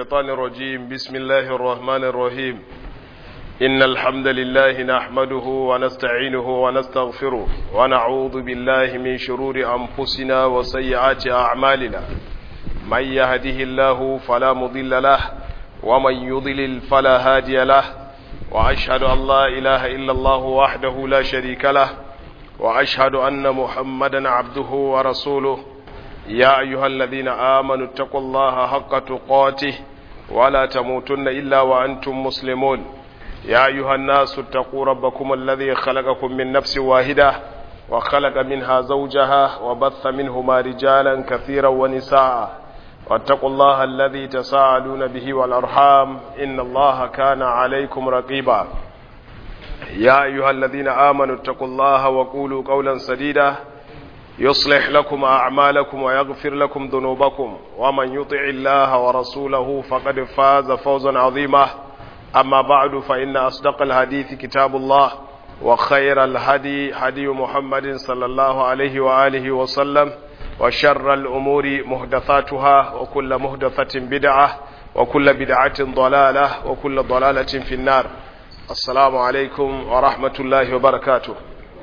الشيطان الرجيم بسم الله الرحمن الرحيم إن الحمد لله نحمده ونستعينه ونستغفره ونعوذ بالله من شرور أنفسنا وسيئات أعمالنا من يهده الله فلا مضل له ومن يضلل فلا هادي له وأشهد أن لا إله إلا الله وحده لا شريك له وأشهد أن محمدا عبده ورسوله يا أيها الذين آمنوا اتقوا الله حق تقاته ولا تموتن إلا وأنتم مسلمون يا أيها الناس اتقوا ربكم الذي خلقكم من نفس واحدة وخلق منها زوجها وبث منهما رجالا كثيرا ونساء واتقوا الله الذي تساءلون به والأرحام إن الله كان عليكم رقيبا يا أيها الذين آمنوا اتقوا الله وقولوا قولا سديدا يصلح لكم أعمالكم ويغفر لكم ذنوبكم ومن يطع الله ورسوله فقد فاز فوزا عظيما أما بعد فإن أصدق الحديث كتاب الله وخير الهدي هدي محمد صلى الله عليه وآله وسلم وشر الأمور مهدثاتها وكل مهدثة بدعة وكل بدعة ضلالة وكل ضلالة في النار السلام عليكم ورحمة الله وبركاته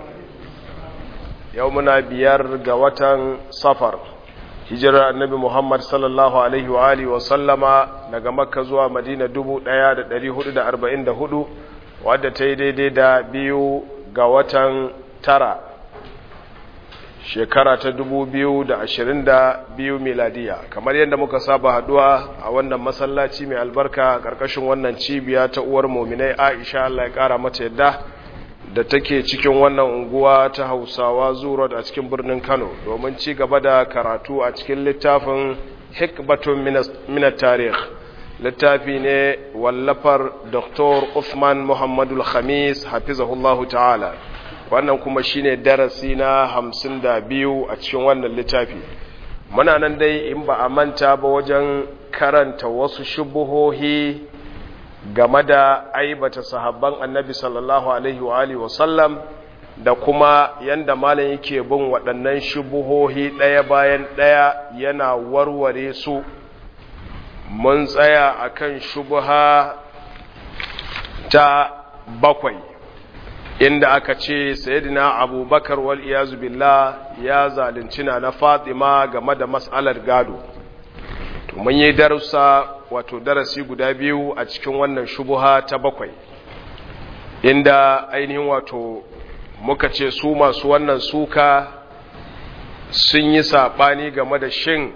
يومنا بيار قوة صفر hijirar annabi Muhammad sallallahu Alaihi wa Alihi wasallama daga makka zuwa madina 1444 wadda ta yi daidai da biyu ga watan tara shekara ta 2022 miladiya kamar yadda muka saba haduwa a wannan masallaci mai albarka karkashin wannan cibiya ta uwar mominai aisha Allah ya kara mata yadda da take cikin wannan unguwa ta hausawa zuwa a cikin birnin kano domin ci gaba da karatu a cikin littafin hikbatun minat tarih littafi ne wallafar dr Uthman muhammadul khamis hafizahullahu ta'ala wannan kuma shine darasi na hamsin da biyu a cikin wannan littafi muna nan dai in ba a manta ba wajen karanta wasu shubuhohi game da aibata sahabban annabi sallallahu alaihi wa alihi wasallam da kuma yanda malam yake bin waɗannan shubuhohi ɗaya bayan ɗaya yana warware su mun tsaya akan shubuha ta bakwai inda aka ce sayyidina abubakar wal iyazu billah ya zalunci na fatima game da mas'alar gado to mun yi darussa wato darasi guda biyu a cikin wannan shubuha ta bakwai inda ainihin wato muka ce su masu wannan suka sun yi saɓani game da shin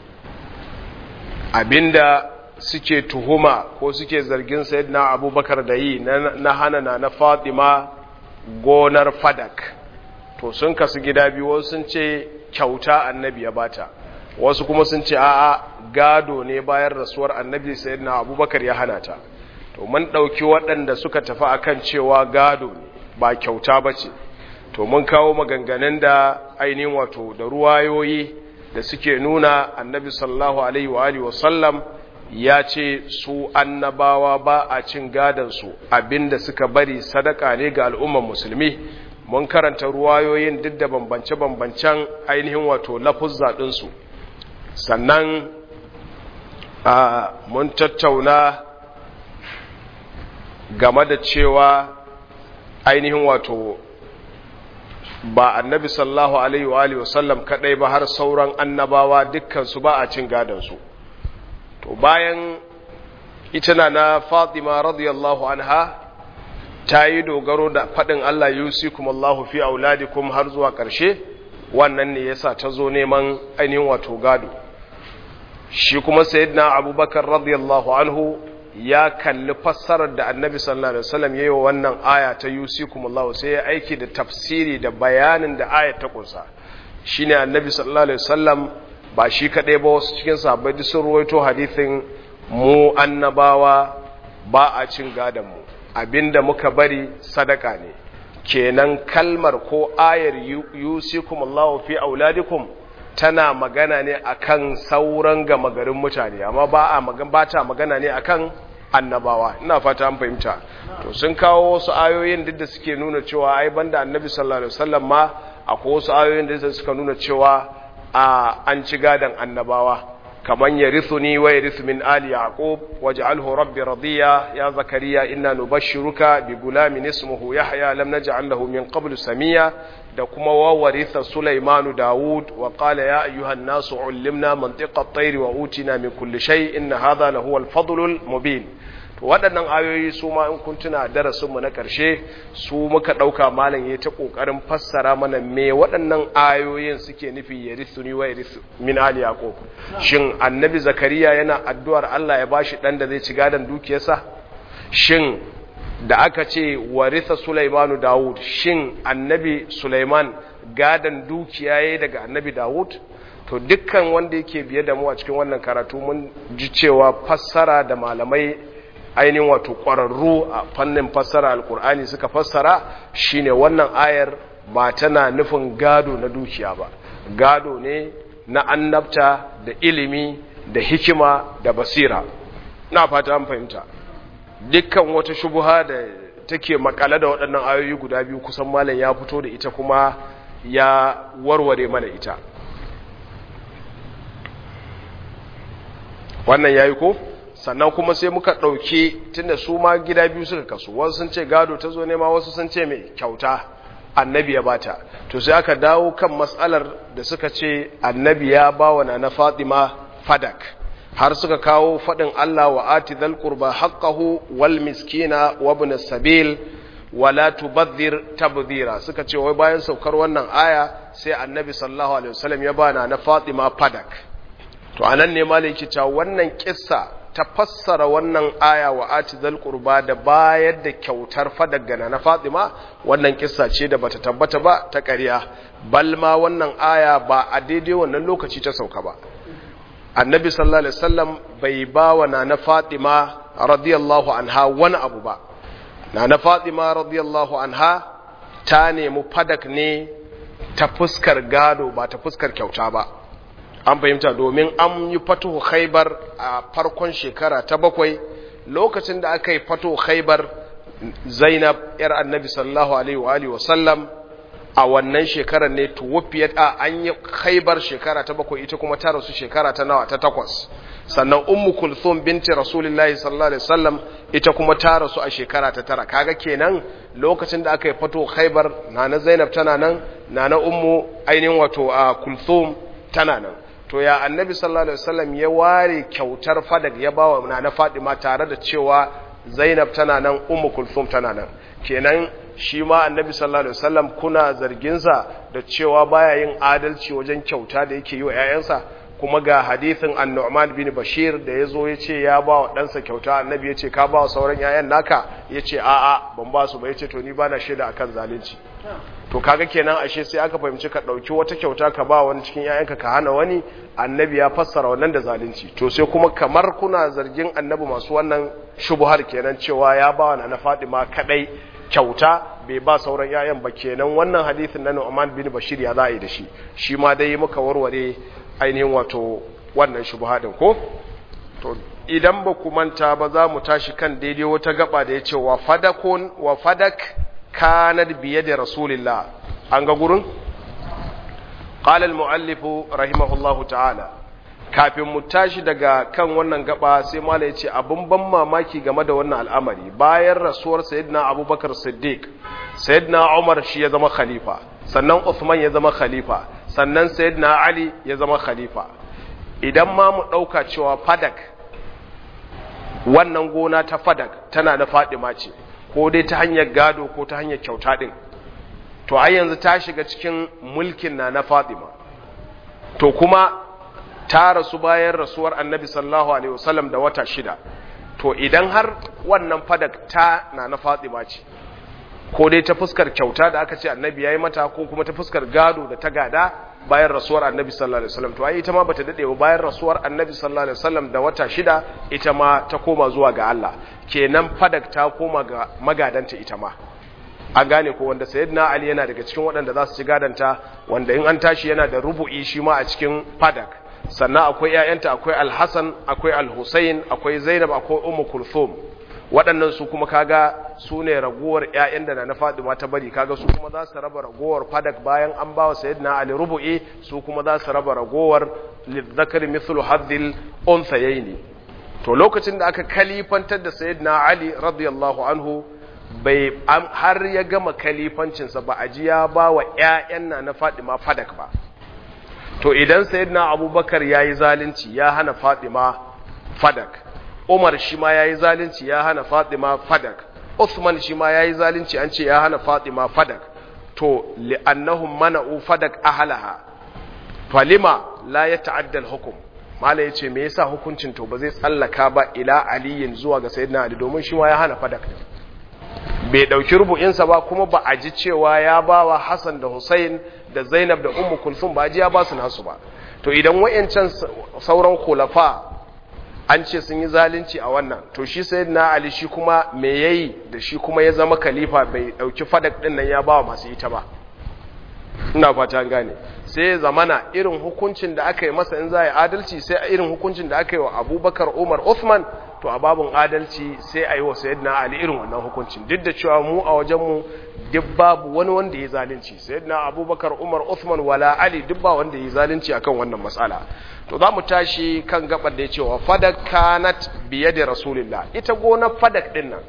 abinda suke tuhuma ko suke zargin sayyidina abubakar da yi na hana na fatima gonar fadak to sun kasu gida biyu wasu sun ce kyauta annabi ya bata wasu kuma sun ce a'a gado ne bayan rasuwar annabi sayyidina abubakar ya hana ta to mun ɗauki waɗanda suka tafi akan cewa gado ne ba kyauta ba ce to mun kawo maganganun da ainihin wato da ruwayoyi da suke nuna annabi sallallahu alaihi wa alihi wasallam ya ce su annabawa ba a cin gadansu abinda suka bari sadaka ne ga al'umman musulmi mun karanta ruwayoyin duk da bambance-bambancen ainihin wato lafuzza ɗinsu sannan a mun tattauna game da cewa ainihin wato ba annabi sallahu alaihi wa alihi wasallam kadai ba har sauran annabawa dukkansu ba a cin gadansu to bayan ita na na fatima radiyallahu anha ta yi dogaro da faɗin Allah yusikum Allahu fi auladikum har zuwa ƙarshe wannan ne yasa ta zo neman ainihin wato gado shi kuma sayyidina abubakar radiyallahu anhu ya kalli fassarar da annabi sallallahu alaihi wasallam yayi wa wannan aya ta yusikum Allahu sai ya aiki da tafsiri da bayanin da aya ta kunsa shine annabi sallallahu alaihi wasallam ba shi kadai ba wasu cikin sahabbai duk sun ruwaito hadisin mu annabawa ba a cin gadon mu abinda muka bari sadaka ne kenan kalmar ko ayar yusikum Allahu fi auladikum tana magana ne akan sauran gama garin mutane amma ba a magana ba ta magana ne akan annabawa ina fata an fahimta to sun kawo wasu ayoyin duk da suke nuna cewa ai banda annabi sallallahu alaihi wasallam ma akwai wasu ayoyin da suka nuna cewa a an ci gadan annabawa kaman yarithuni wa yarithu min ali yaqub waj'alhu rabbi radiya ya zakariya inna nubashshiruka bi gulamin ismuhu yahya lam naj'al lahu min qablu samiya da kuma wa waritha sulaimanu daud wa qala ya ayyuhan nasu ullimna mantiqa at-tayr wa utina min kulli shay inna hadha lahu al-fadlul mubin to waɗannan ayoyi su ma in kun tuna darasin mu na ƙarshe su muka ɗauka malam ya ta ƙoƙarin fassara mana me waɗannan ayoyin suke nufi ya ni wa yarithu min ali yaqub shin annabi zakariya yana addu'ar Allah ya bashi ɗan da zai ci gadon dukiyarsa shin da aka ce waritha Sulaimanu Dawud shin annabi Sulaiman gadan dukiya yayi daga annabi Dawud to dukkan wanda yake biye da mu a cikin wannan karatu mun ji cewa fassara da malamai ainihin wato ƙwararru a fannin fassara alkur'ani suka fassara shine wannan ayar ba tana nufin gado na dukiya ba gado ne na annabta da ilimi da hikima da basira na fata an fahimta dukkan wata shubuha da take makale da waɗannan ayoyi guda biyu kusan malam ya fito da ita kuma ya warware mana ita wannan yayi ko sannan kuma sai muka ɗauki tunda su ma gida biyu suka kasu wasu sun ce gado ta zo nema wasu sun ce mai kyauta annabi ya bata to sai aka dawo kan matsalar da suka ce annabi ya ba wa na fatima fadak har suka kawo faɗin Allah wa ati dhal qurba haqqahu wal miskina wa ibn sabil wala tubadhir tabdhira suka ce wai bayan saukar wannan aya sai annabi sallallahu alaihi wasallam ya bana na fatima fadak to anan ne malaki cewa wannan kissa ta fassara wannan aya wa ati zal qurba da bayar da kyautar fadaggana na Fatima wannan kissa ce da bata tabbata ba ta ƙarya bal ma wannan aya ba a daidai wannan lokaci ta sauka ba annabi sallallahu alaihi wasallam bai ba wa nana Fatima radiyallahu anha wani abu ba nana Fatima radiyallahu anha ta nemi fadak ne ta fuskar gado ba ta fuskar kyauta ba an fahimta domin an yi fatuhu khaibar a farkon shekara ta bakwai lokacin da aka yi fatuhu khaibar zainab yar annabi sallallahu alaihi wa alihi wasallam a wannan shekarar ne tuwafiyat a an yi khaibar shekara ta bakwai ita kuma ta rasu shekara ta nawa ta takwas sannan ummu kulthum binti rasulullahi sallallahu alaihi wasallam ita kuma ta rasu a shekara ta tara kaga kenan lokacin da aka yi fatuhu khaibar nana zainab tana nan nana ummu ainihin wato a kulthum tana nan to ya annabi sallallahu alaihi wasallam ya ware kyautar fadak ya bawa nana Fatima tare da cewa Zainab tana nan Ummu Kulthum tana nan kenan shi ma annabi sallallahu alaihi wasallam kuna zargin sa da cewa baya yin adalci wajen kyauta da yake yi wa ƴaƴansa kuma ga hadithin An-Nu'man bin Bashir da yazo yace ya ba wa ɗansa kyauta annabi yace ka ba wa sauran ƴaƴan naka yace a'a ban ba su ba yace to ni bana shaida akan zalunci to kaga kenan ashe sai aka fahimci ka dauki wata kyauta ka ba wani cikin yayanka ka hana wani annabi ya fassara wannan da zalunci to sai kuma kamar kuna zargin annabi masu wannan shubuhar kenan cewa ya ba wa na Fatima kadai kyauta bai ba sauran yayan ba kenan wannan hadisin na Nu'man bin Bashir ya za'i da shi shi ma dai muka warware ainihin wato wannan shubuha din ko to idan ba ku manta ba za mu tashi kan daidai wata gaba da ya ce wa fadakun wa fadak kanar biye da rasulillah an ga gurin? ƙalal mu'allifu rahimahullahu ta'ala kafin mu tashi daga kan wannan gaba sai mala ya ce abin ban mamaki game da wannan al'amari bayan rasuwar sayyidina abubakar siddiq sayyidina umar shi ya zama khalifa sannan usman ya zama khalifa sannan sayyidina ali ya zama khalifa idan ma mu ɗauka cewa fadak wannan gona ta fadak tana da fadima ce ko dai ta hanyar gado ko ta hanyar kyauta din to ai yanzu ta shiga cikin mulkin na na Fatima to kuma ta rasu bayan rasuwar Annabi sallallahu alaihi wasallam da wata shida to idan har wannan fadak ta na na Fatima ce ko dai ta fuskar kyauta da aka ce Annabi yayi mata ko kuma ta fuskar gado da ta gada bayan rasuwar Annabi sallallahu alaihi wasallam to ai ita ma bata dade ba bayan rasuwar Annabi sallallahu alaihi wasallam da wata shida ita ma ta koma zuwa ga Allah kenan fadak ta koma ga magadanta ita ma an gane ko wanda sayyidina ali yana daga cikin waɗanda za su ci gadanta wanda in an tashi yana da rubu'i shi ma a cikin fadak sannan akwai ƴaƴanta akwai al-hasan akwai al-husayn akwai zainab akwai ummu kulthum waɗannan su kuma kaga su ne ragowar ƴaƴan da na Fatima ta bari kaga su kuma za su raba ragowar fadak bayan an bawa sayyidina Ali rubu'i su kuma za su raba ragowar lidzakari mithlu haddil unthayaini to lokacin da aka kalifantar da sayyidina Ali radiyallahu anhu bai har ya gama kalifancinsa ba a ji ya ba wa ‘ya'yan na na Fadima fadak ba. To idan Sayyidina Abubakar ya yi zalunci ya hana Fadima fadak, Umar shi ma ya yi zalunci ya hana Fadima fadak, Usman shi ma ya yi zalunci an ce ya hana Fadima fadak, to li'annahum mana'u fadak ahalaha, falima la ya ta'addal hukum. Mala ya ce, me yasa hukuncin to ba zai tsallaka ba ila aliyin zuwa ga Sayyidina Ali domin shi ma ya hana fadak ne. bai ɗauki rubu'insa ba kuma ba a ji cewa ya ba wa Hassan da Hussein da Zainab da Ummu Kulsum ba ji ya ba su nasu ba to idan wayancan sauran khulafa an ce sun yi zalunci a wannan to shi sayyidina Ali shi kuma me yayi da shi kuma ya zama khalifa bai ɗauki fadak din nan ya ba wa masu ita ba ina fata gane sai zamana irin hukuncin da aka yi masa in za a yi adalci sai irin hukuncin da aka yi wa Abubakar Umar Uthman to a babin adalci sai a yi wa sayyidina ali irin wannan hukuncin duk da cewa mu a wajenmu duk babu wani wanda ya zalunci sayyidina abubakar umar uthman wala ali duk ba wanda ya zalunci akan wannan matsala to za mu tashi kan gabar da ya ce wa fadak kanat biye da rasulillah ita gonar fadak din nan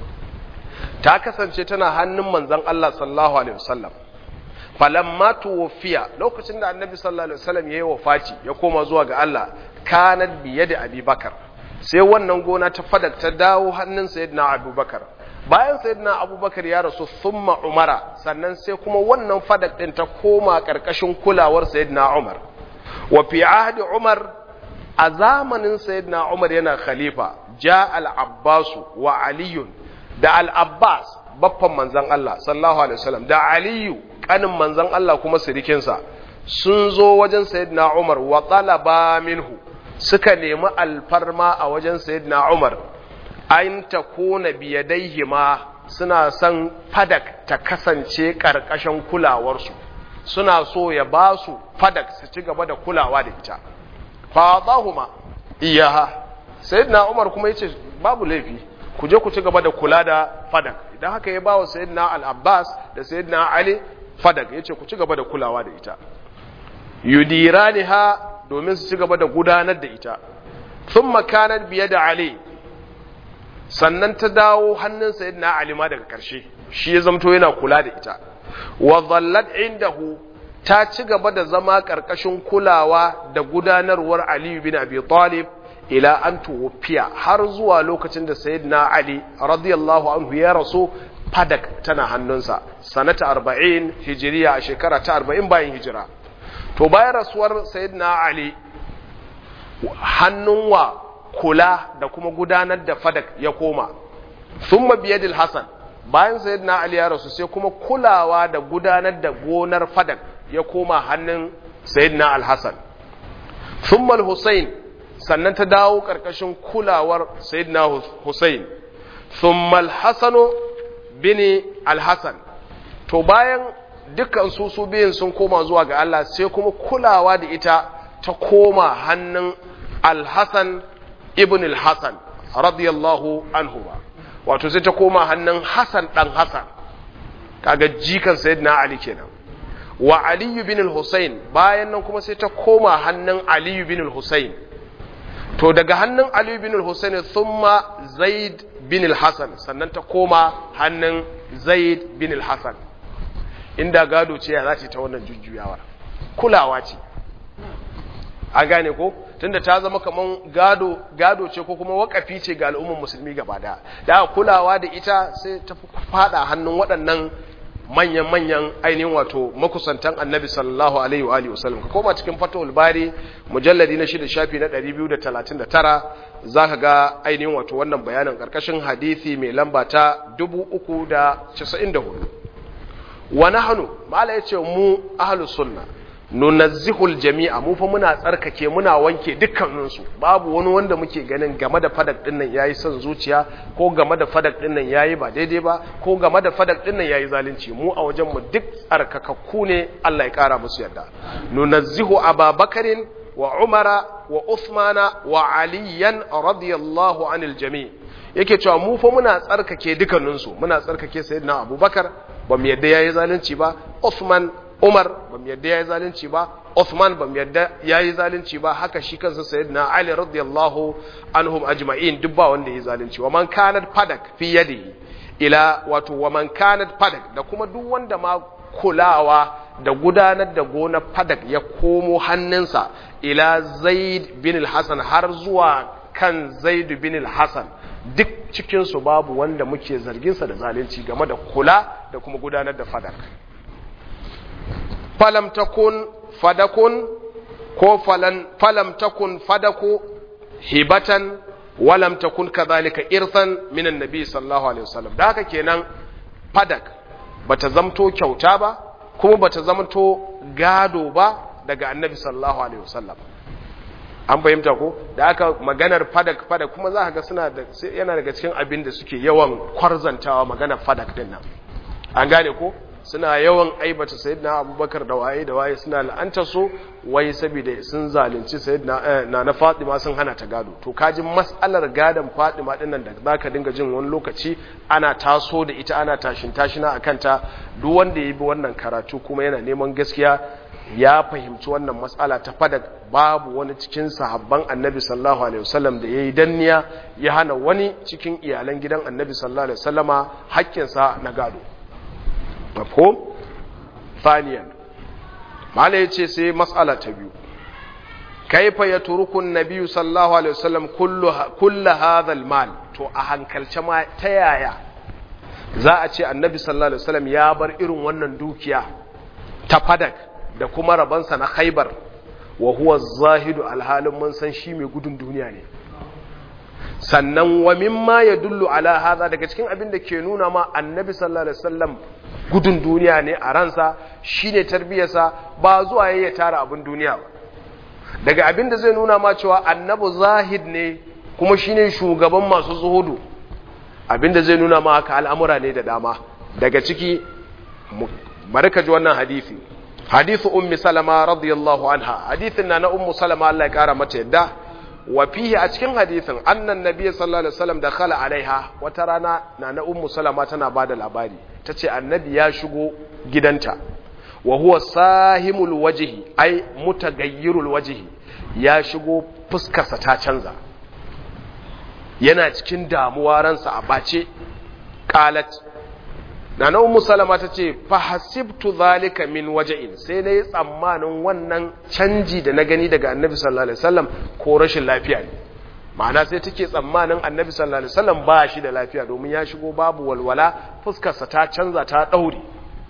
ta kasance tana hannun manzon Allah sallallahu alaihi wasallam falamma tuwfiya lokacin da annabi sallallahu alaihi wasallam yayi wafati ya koma zuwa ga Allah kanat biye da abubakar sai wannan gona ta fadak ta dawo hannun sayyidina abubakar bayan sayyidina abubakar ya rasu thumma umara sannan sai kuma wannan fadak din ta koma karkashin kulawar sayyidina umar wa fi ahdi umar a zamanin sayyidina umar yana khalifa ja al-abbas wa aliyun da al-abbas baffan manzon Allah sallallahu alaihi wasallam da aliyu kanin manzon Allah kuma sirikinsa sun zo wajen sayyidina umar wa talaba minhu suka nemi alfarma a wajen sayyidina Umar an ta kona biyadaihi ma suna son fadak ta kasance karkashin kulawarsu suna so ya ba su fadak su ci gaba da kulawa da ita fadahuma iyaha sayyidina Umar kuma yace babu laifi ku je ku ci gaba da kula da fadak idan haka ya bawa sayyidina Al-Abbas da sayyidina Ali fadak yace ku ci gaba da kulawa da ita yudiraniha domin su ci gaba da gudanar da ita sun makanar biye da Ali sannan ta dawo hannun sayyidina Ali ma daga ƙarshe shi ya zamto yana kula da ita wa zallat indahu ta ci gaba da zama ƙarƙashin kulawa da gudanarwar Ali bin Abi Talib ila an tuwfiya har zuwa lokacin da sayyidina Ali radiyallahu anhu ya rasu fadak tana hannunsa sanata 40 hijiriya a shekara ta 40 bayan hijira to bayan rasuwar sayyidina ali hannun wa kula da kuma gudanar da fadak ya koma thumma biyadil hasan bayan sayyidina ali ya rasu sai kuma kulawa da gudanar da gonar fadak ya koma hannun sayyidina al-hasan thumma al-husayn sannan ta dawo karkashin kulawar sayyidina husayn thumma al-hasan bin al-hasan to bayan dukkan su su biyun sun koma zuwa ga Allah sai kuma kulawa da ita ta koma hannun Al-Hasan ibn al-Hasan radiyallahu anhu ba wato sai ta koma hannun Hassan dan Hassan kaga jikan sayyidina Ali kenan wa Ali ibn al-Husayn bayan nan kuma sai ta koma hannun Ali ibn al-Husayn to daga hannun Ali ibn al-Husayn thumma Zaid bin al-Hasan sannan ta koma hannun Zaid bin al-Hasan inda gado ce ya za ta wannan jujjuyawar kulawa ce an gane ko tunda ta zama kaman gado gado ce ko kuma wakafi ce ga al'ummar musulmi gaba daya da kulawa da ita sai ta fada hannun waɗannan manyan manyan ainihin wato makusantan annabi sallallahu alaihi wa alihi wasallam ka koma cikin fatawul bari mujalladi na shida shafi na 239 zaka ga ainihin wato wannan bayanin karkashin hadisi mai lamba ta 394 wa nahnu mala yace mu ahlus sunna nunazzihul jami'a mu fa muna tsarkake muna wanke dukkanin su babu wani wanda muke ganin game da fadak din nan yayi son zuciya ko game da fadak din nan yayi ba daidai ba ko game da fadak din nan yayi zalunci mu a wajen mu duk tsarkakakku ne Allah ya kara musu yarda nunazzihu ababakarin wa umara wa uthmana wa aliyan radiyallahu anil jami' yake cewa mu fa muna tsarkake dukkaninsu muna tsarkake sayyidina abubakar ba mu yadda yayi zalunci ba Uthman Umar ba mu yadda yayi zalunci ba Uthman ba mu yadda yayi zalunci ba haka shi kansa sayyidina Ali radiyallahu anhum ajma'in duk ba wanda yayi zalunci wa man kanat fadak fi yadihi ila wato wa man kanat fadak da kuma duk wanda ma kulawa da gudanar da gonar fadak ya komo hannunsa ila Zaid bin al-Hasan har zuwa kan Zaid bin al-Hasan duk cikinsu babu wanda muke zarginsa da zalunci game da kula da kuma gudanar da fadak falam takun fadakun ko falam takun fadaku hibatan walam takun kadhalika irsan min annabi sallallahu alaihi wasallam da haka kenan fadak bata zamto kyauta ba kuma bata zamto gado ba daga annabi sallallahu alaihi wasallam an fahimta ko da aka maganar fadak fadak kuma za ka ga suna da yana daga cikin abin da suke yawan kwarzantawa maganar fadak din nan an gane ko suna yawan aibata sayyidina abubakar da waye da waye suna la'anta su wai saboda sun zalunci sayyidina na na fatima sun hana ta gado to kaji mas'alar gadon fatima din nan da zaka dinga jin wani lokaci ana taso da ita ana tashin tashina akan ta duk wanda ya bi wannan karatu kuma yana neman gaskiya ya fahimci wannan matsala ta fada babu wani cikin sahabban annabi sallallahu alaihi wasallam da yayi danniya ya hana wani cikin iyalan gidan annabi sallallahu alaihi wasallama haƙƙinsa na gado mafhum thaniyan mala yace sai matsala ta biyu kaifa yatruku an-nabi sallallahu alaihi wasallam kullu kullu hadha al-mal to a hankalce ma ta yaya za a ce annabi sallallahu alaihi wasallam ya bar irin wannan dukiya ta fadak da kuma rabansa na khaibar wa huwa zahidu alhalin mun san shi mai gudun duniya ne sannan wa mimma ya dullu ala hadha daga cikin abin da ke nuna ma annabi sallallahu alaihi wasallam gudun duniya ne a ransa shine tarbiyarsa ba zuwa yayi tara abin duniya ba daga abin da zai nuna ma cewa annabi zahid ne kuma shine shugaban masu zuhudu abin da zai nuna ma haka al'amura ne da dama daga ciki bari ka ji wannan hadisi hadithu ummi salama radiyallahu anha hadithin na na ummu salama Allah ya kara mata yadda wa fihi a cikin hadithin annan nabiy sallallahu alaihi wasallam dakhala alaiha wata rana na na ummu salama tana bada labari tace annabi ya shigo gidanta wa huwa sahimul wajhi ai mutagayyirul wajhi ya shigo fuskarsa ta canza yana cikin damuwa ransa a bace qalat Nana Ummu Salama ta ce, "Fahasibtu zalika min waja'in sai na yi tsammanin wannan canji da na gani daga annabi sallallahu Alaihi wasallam ko rashin lafiya ne. Ma'ana sai take tsammanin annabi sallallahu Alaihi wasallam ba shi da lafiya domin ya shigo babu walwala fuskarsa ta canza ta ɗaure.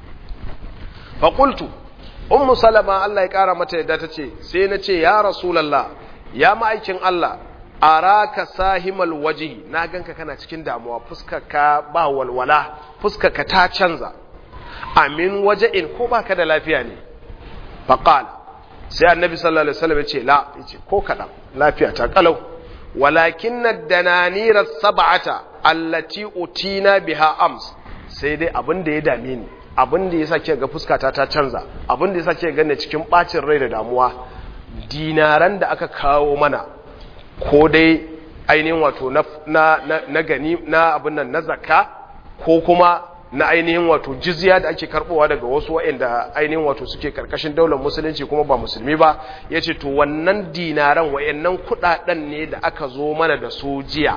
Faƙultu, Ummu Salama Allah ya ƙara mata yadda ta ce, sai na ce, "Ya Rasulallah, ya ma'aikin Allah, araka sahimal wajihi na ganka kana cikin damuwa fuskarka ba walwala fuskarka ta canza amin waje'in ko baka da lafiya ne faqal sai annabi sallallahu alaihi wasallam ya ce la yace ko kadan lafiya ta kalau walakin ad-dananira sab'ata allati utina biha ams sai dai abin da ya dame ni abin da yasa ke ga fuskata ta canza abin da yasa ke ganne cikin bacin rai da damuwa dinaran da aka kawo mana ko dai ainihin wato na, na, na, na gani na abin nan na zakka ko kuma na ainihin wato jizya da ake karbowa daga wasu waɗanda ainihin wato suke karkashin daular musulunci kuma ba musulmi ba ya ce to wannan dinaran waɗannan kuɗaɗen ne da aka zo mana da su jiya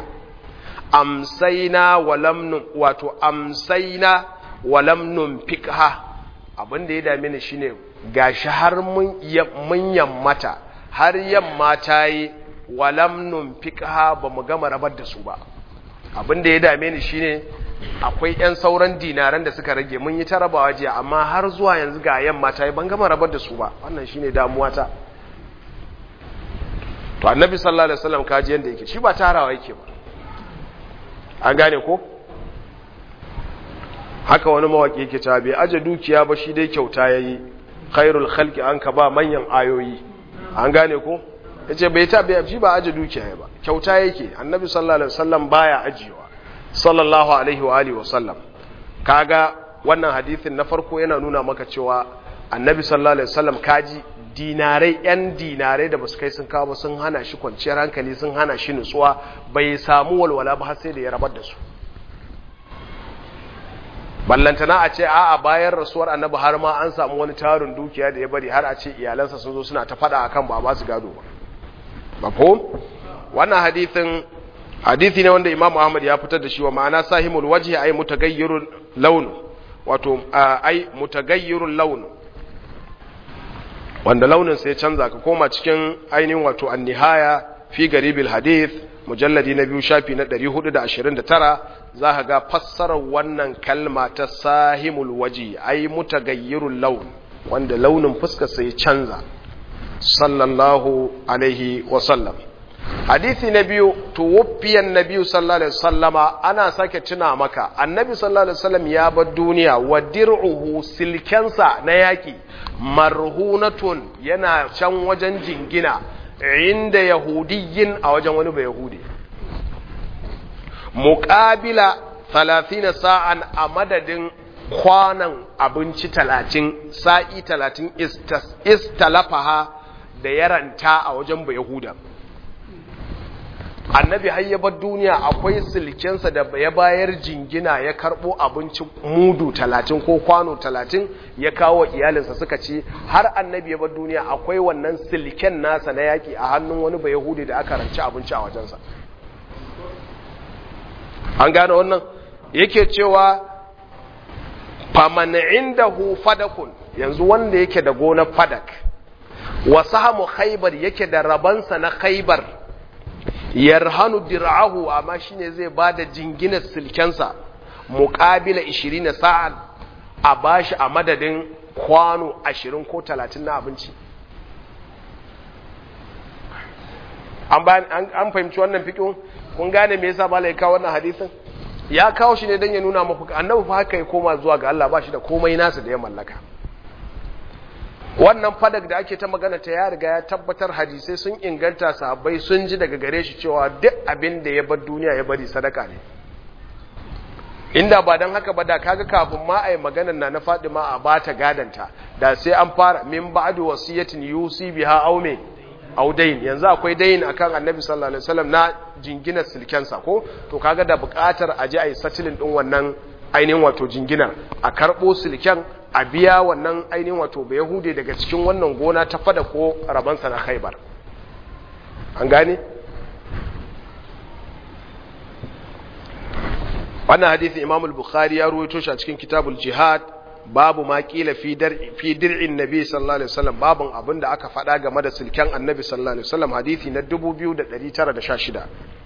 amsaina walam wato amsaina walam numfikha abin da ya dame ni shine gashi har mun yammata har yamma ta yi walam numfikha ba mu gama rabar da su ba abin da ya dame ni shine akwai yan sauran dinaran da suka rage mun yi ta rabawa jiya amma har zuwa yanzu ga yamma ta yi ban gama rabar da su ba wannan shine damuwa ta to annabi sallallahu alaihi wasallam kaji yanda yake shi ba tarawa yake ba an gane ko haka wani mawaki yake cewa bai aje dukiya ba shi dai kyauta yayi khairul khalqi an ka ba manyan ayoyi an gane ko yace bai ta bai shi ba aje dukiya ba kyauta yake annabi sallallahu alaihi wasallam baya ajiyewa sallallahu alaihi wa alihi wasallam kaga wannan hadisin na farko yana nuna maka cewa annabi sallallahu alaihi wasallam kaji dinarai yan dinarai da basu kai sun kawo ba sun hana shi kwanciyar hankali sun hana shi nutsuwa bai samu walwala ba har sai da ya rabar da su ballantana a ce a'a bayan rasuwar annabi har ma an samu wani tarin dukiya da ya bari har a ce iyalansa sun zo suna ta fada akan ba ba su gado ba mafhum wannan hadithin hadithi ne wanda Imam Ahmad ya fitar da shi wa ma'ana sahimul wajhi ay mutaghayyirul lawn wato ay mutaghayyirul lawn wanda launin sai canza ka koma cikin ainihin wato an-nihaya fi garibil hadith mujalladi na biyu shafi na 429 za ka ga fassarar wannan kalma ta sahimul waji ai mutagayyirul laun wanda launin fuskar sai canza sallallahu alaihi wasallam hadisi na biyu tuwaffiyan nabiyu sallallahu alaihi wasallama ana sake tuna maka annabi sallallahu alaihi wasallam ya bar duniya wa dir'uhu silkensa na yaki marhunatun yana can wajen jingina inda yahudiyin a wajen wani bai yahudi muƙabila 30 sa'an a madadin kwanan abinci 30 sa'i 30 istalafaha da yaranta a wajen bai yahuda annabi hayyabar duniya akwai silkensa da ya bayar jingina ya karbo abinci mudu talatin ko kwano talatin ya kawo iyalinsa suka ce har annabi ya bar duniya akwai wannan silken nasa na yaki a hannun wani bai yahudi da aka ranci abinci a wajensa an gane wannan yake cewa faman indahu fadakun yanzu wanda yake da gonar fadak wa sahamu khaybar yake da rabansa na khaybar yarhanu dir'ahu amma shine zai bada jinginar silkensa muqabila 20 sa'an a bashi a madadin kwano 20 ko 30 na abinci an an fahimci wannan fikin kun gane me yasa malai kawo wannan hadisin ya kawo shi ne dan ya nuna muku annabi fa haka ya koma zuwa ga Allah ba shi da komai nasa da ya mallaka wannan fadak da ake ta magana ta ya riga ya tabbatar hadisai sun inganta sahabbai sun ji daga gare shi cewa duk abin da ya bar duniya ya bari sadaka ne inda ba don haka ba da kaga kafin ma a yi maganar na na Fadima a bata gadanta da sai an fara min ba'du wasiyatin yusi biha aw me aw dayn yanzu akwai dayn akan annabi sallallahu alaihi wasallam na jinginar silkensa ko to kaga da buƙatar a je a yi satilin din wannan ainihin wato jinginar a karɓo silken a biya wannan ainihin wato bai yahude daga cikin wannan gona ta fada ko rabansa na khaibar an gane wannan hadisi imam al-bukhari ya ruwaito shi a cikin kitabul jihad babu ma kila fi fi dir'in nabi sallallahu alaihi wasallam babun abinda aka faɗa game da silken annabi sallallahu alaihi wasallam hadisi na 2916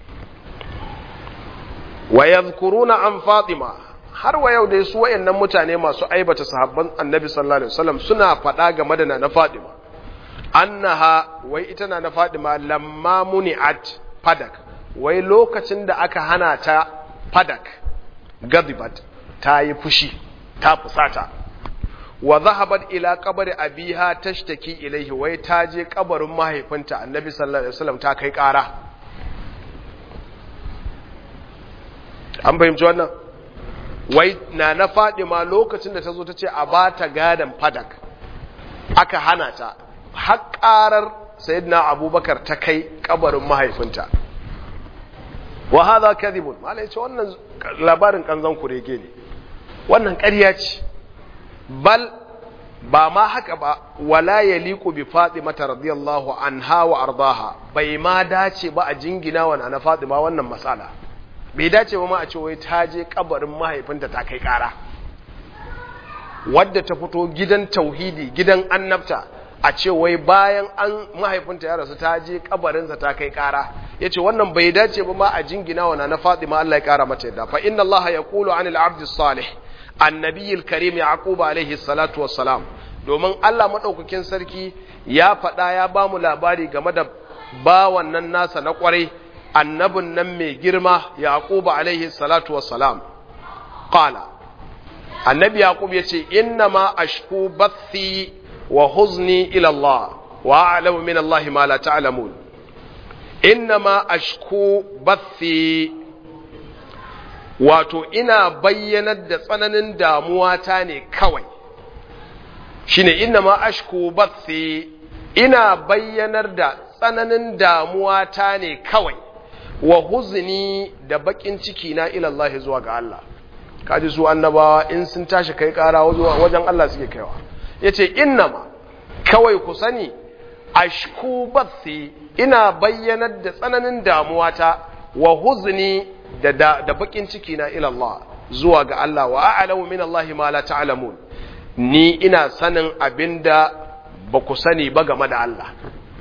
wa yadhkuruna an fatima har wa yau dai su wayannan mutane masu aibata sahabban annabi sallallahu alaihi wasallam suna faɗa game da na Fadima annaha wai ita na na Fadima lamma muni'at fadak wai lokacin da aka hana ta fadak gadibat ta yi fushi ta fusata wa zahabat ila qabri abiha tashtaki ilaihi wai ta je kabarin mahaifinta annabi sallallahu alaihi wasallam ta kai ƙara an fahimci wannan wai na na ma lokacin da ta zo ta ce a ba ta gadon fadak aka hana ta haƙarar sayyidina abubakar ta kai kabarin mahaifinta wa hadha kadhibun malai ce wannan labarin kanzan kurege ne wannan ƙarya ce bal ba ma haka ba wala yaliqu bi fatimata radiyallahu anha wa ardaha bai ma dace ba a jingina wa na fatima wannan matsala bai dace ba ma a ce wai ta je kabarin mahaifinta ta kai kara wadda ta fito gidan tauhidi gidan annabta a ce wai bayan an mahaifinta ya rasu ta je kabarinsa ta kai kara ya ce wannan bai dace ba ma a jingina wa na fatima Allah ya kara mata yadda fa inna Allah ya kulu anil abdi salih annabiyil karim yaqub alaihi salatu wassalam domin Allah madaukakin sarki ya faɗa ya ba mu labari game da bawan nan nasa na kwarai annabin nan mai girma yaquba alaihi salatu wassalam qala annabi yaqub yace inna ma ashku bathi wa huzni ila Allah wa a'lamu min Allah ma la ta'lamun inna ma ashku bathi wato ina bayyanar da tsananin damuwa ta ne kawai shine inna ma ashku bathi ina bayyanar da tsananin damuwa ta ne kawai wa huzni da bakin ciki na ila Allah zuwa ga Allah kaji su annabawa in sun tashi kai kara wajen Allah suke kaiwa yace inna ma kawai ku sani ashku bathi ina bayyanar da tsananin damuwa ta wa huzni da da bakin ciki na ila Allah zuwa ga Allah wa a'lamu min Allah ma la ta'lamun ni ina sanin abinda ba ku sani ba game da Allah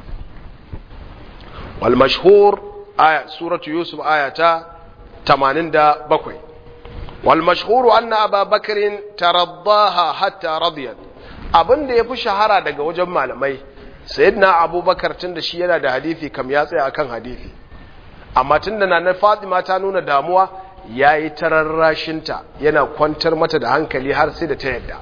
wal mashhur aya suratu yusuf ayata 87 wal mashhur anna aba bakrin taraddaha hatta radiyat abinda yafi shahara daga wajen malamai sayyidina abubakar tunda shi yana da hadisi kam ya tsaya akan hadisi amma tunda na Fatima ta nuna damuwa yayi tararrashinta yana kwantar mata da hankali har sai da ta yadda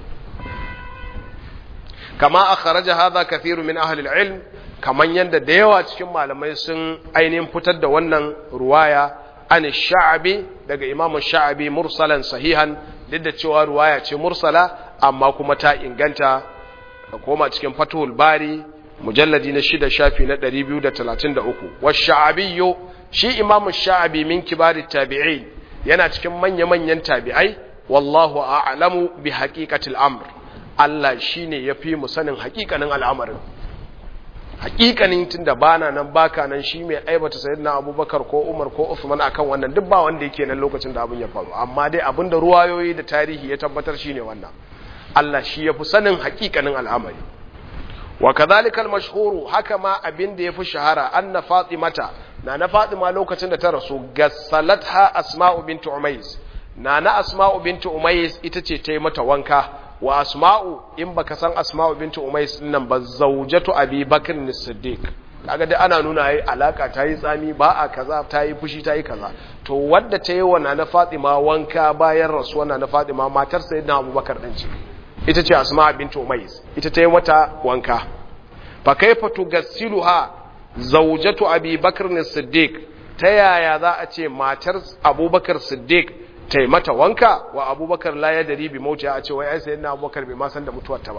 kama akhraja hadha kathiru min ahli al-ilm kaman yanda da yawa cikin malamai sun ainihin fitar da wannan ruwaya an sha'abi daga imam sha'abi mursalan sahihan duk da cewa ruwaya ce mursala amma kuma ta inganta koma cikin fathul bari mujalladi na shida shafi na 233 wa sha'abiyyu shi imam sha'abi min kibari tabi'in yana cikin manya-manyan tabi'ai wallahu a'lamu bi haqiqatil amr Allah shi ne ya fi mu sanin hakikanin al'amarin hakikanin tun da bana nan baka nan shi mai aibata sayid na abubakar ko umar ko usman akan wannan duk ba wanda yake nan lokacin da abin ya faru amma dai abin da ruwayoyi da tarihi ya tabbatar shi ne wannan Allah shi ya fi sanin hakikanin al'amari wa kadhalika al-mashhuru haka ma abin da ya fi shahara anna fatimata na na fatima lokacin da ta rasu gassalatha asma'u bint umays na na asma'u bint umays ita ce ta yi mata wanka wa asma'u in baka san asma'u bintu umais nan ba zaujatu abi bakr as-siddiq kaga dai ana nuna yayi alaka ta yi tsami ba a kaza ta yi fushi ta yi kaza to wadda ta yi wa na fatima wanka bayan rasuwa na fatima matar sayyidina abubakar din ce ita ce asma'u bintu umais ita ta yi mata wanka fa kaifa tugassiluha zaujatu abi bakr as-siddiq ta yaya za a ce matar abubakar siddiq ta yi mata wanka wa abubakar la ya dari bi mauti a ce wai ai sayyidina abubakar bai ma san da mutuwar ta ba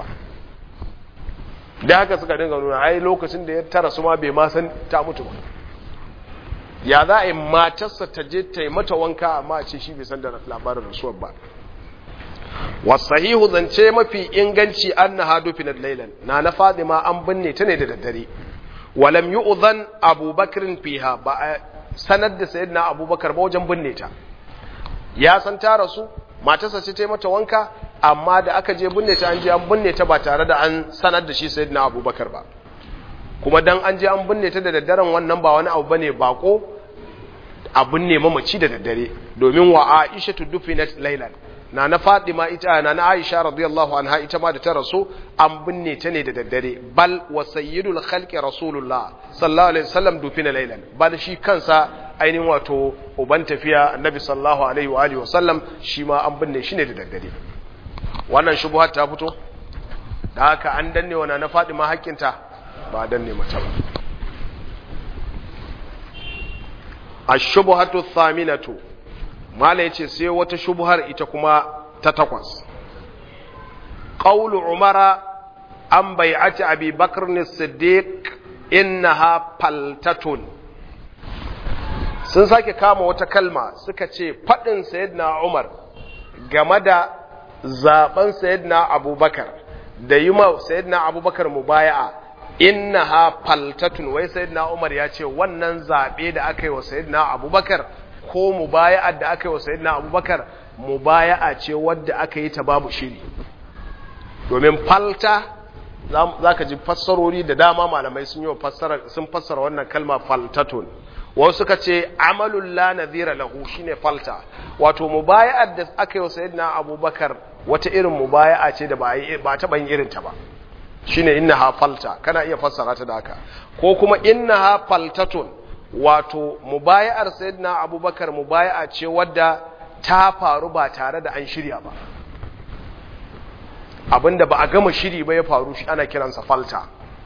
da haka suka dinga nuna ai lokacin da ya tara su ma bai ma san ta mutu ba ya za a yi matarsa ta je ta yi mata wanka amma a ce shi bai san da labarin rasuwar ba wasahihu zance mafi inganci annaha dufinat laylan na na fadima an binne ta ne da daddare walam yu'zan abubakar fiha ba a sanar da sayyidina abubakar ba wajen binne ta ya san ta rasu matarsa ce ta yi mata wanka amma da aka je binne ta an je an binne ta ba tare da an sanar da shi sayyidina abubakar ba kuma dan an je an binne ta da daddaren wannan ba wani abu bane bako a binne mamaci da daddare domin wa Aisha dufinat laylan na na Fatima ita na na Aisha radiyallahu anha ita ma da ta rasu an binne ta ne da daddare bal wa sayyidul khalqi rasulullah sallallahu alaihi wasallam dufina laylan bal shi kansa ainihin wato uban tafiya annabi sallallahu alaihi wa alihi wasallam shi ma an binne shi ne da daddare wannan shubuhat ta fito da haka an danne wa na Fatima hakkinta ba danne mata ba ash-shubhatu thaminatu mala yace sai wata shubhar ita kuma ta takwas qawlu umara an bai'ati abi bakr as-siddiq innaha faltatun sun sake kama wata kalma suka ce fadin sayyidina umar game da zaben sayyidina abubakar da yi ma sayyidina abubakar mubaya'a innaha faltatun wai sayyidina umar ya ce wannan zabe da aka yi wa sayyidina abubakar ko mubaya'a da aka yi wa sayyidina abubakar mubaya'a ce wadda aka yi ta babu shiri domin falta za ka ji fassarori da dama malamai sun yi sun fassara wannan kalma faltatun wasu suka ce amalul la nadhira lahu shine falta wato mubaya'ar da aka yi wa sayyidina abubakar wata irin mubaya'a ce da ba ba ta ban irin ta ba shine innaha falta kana iya fassara ta da haka ko kuma innaha faltatun wato mubaya'ar sayyidina abubakar mubaya'a ce wadda ta faru ba tare da an shirya ba abinda ba a gama shiri ba ya faru shi ana kiransa falta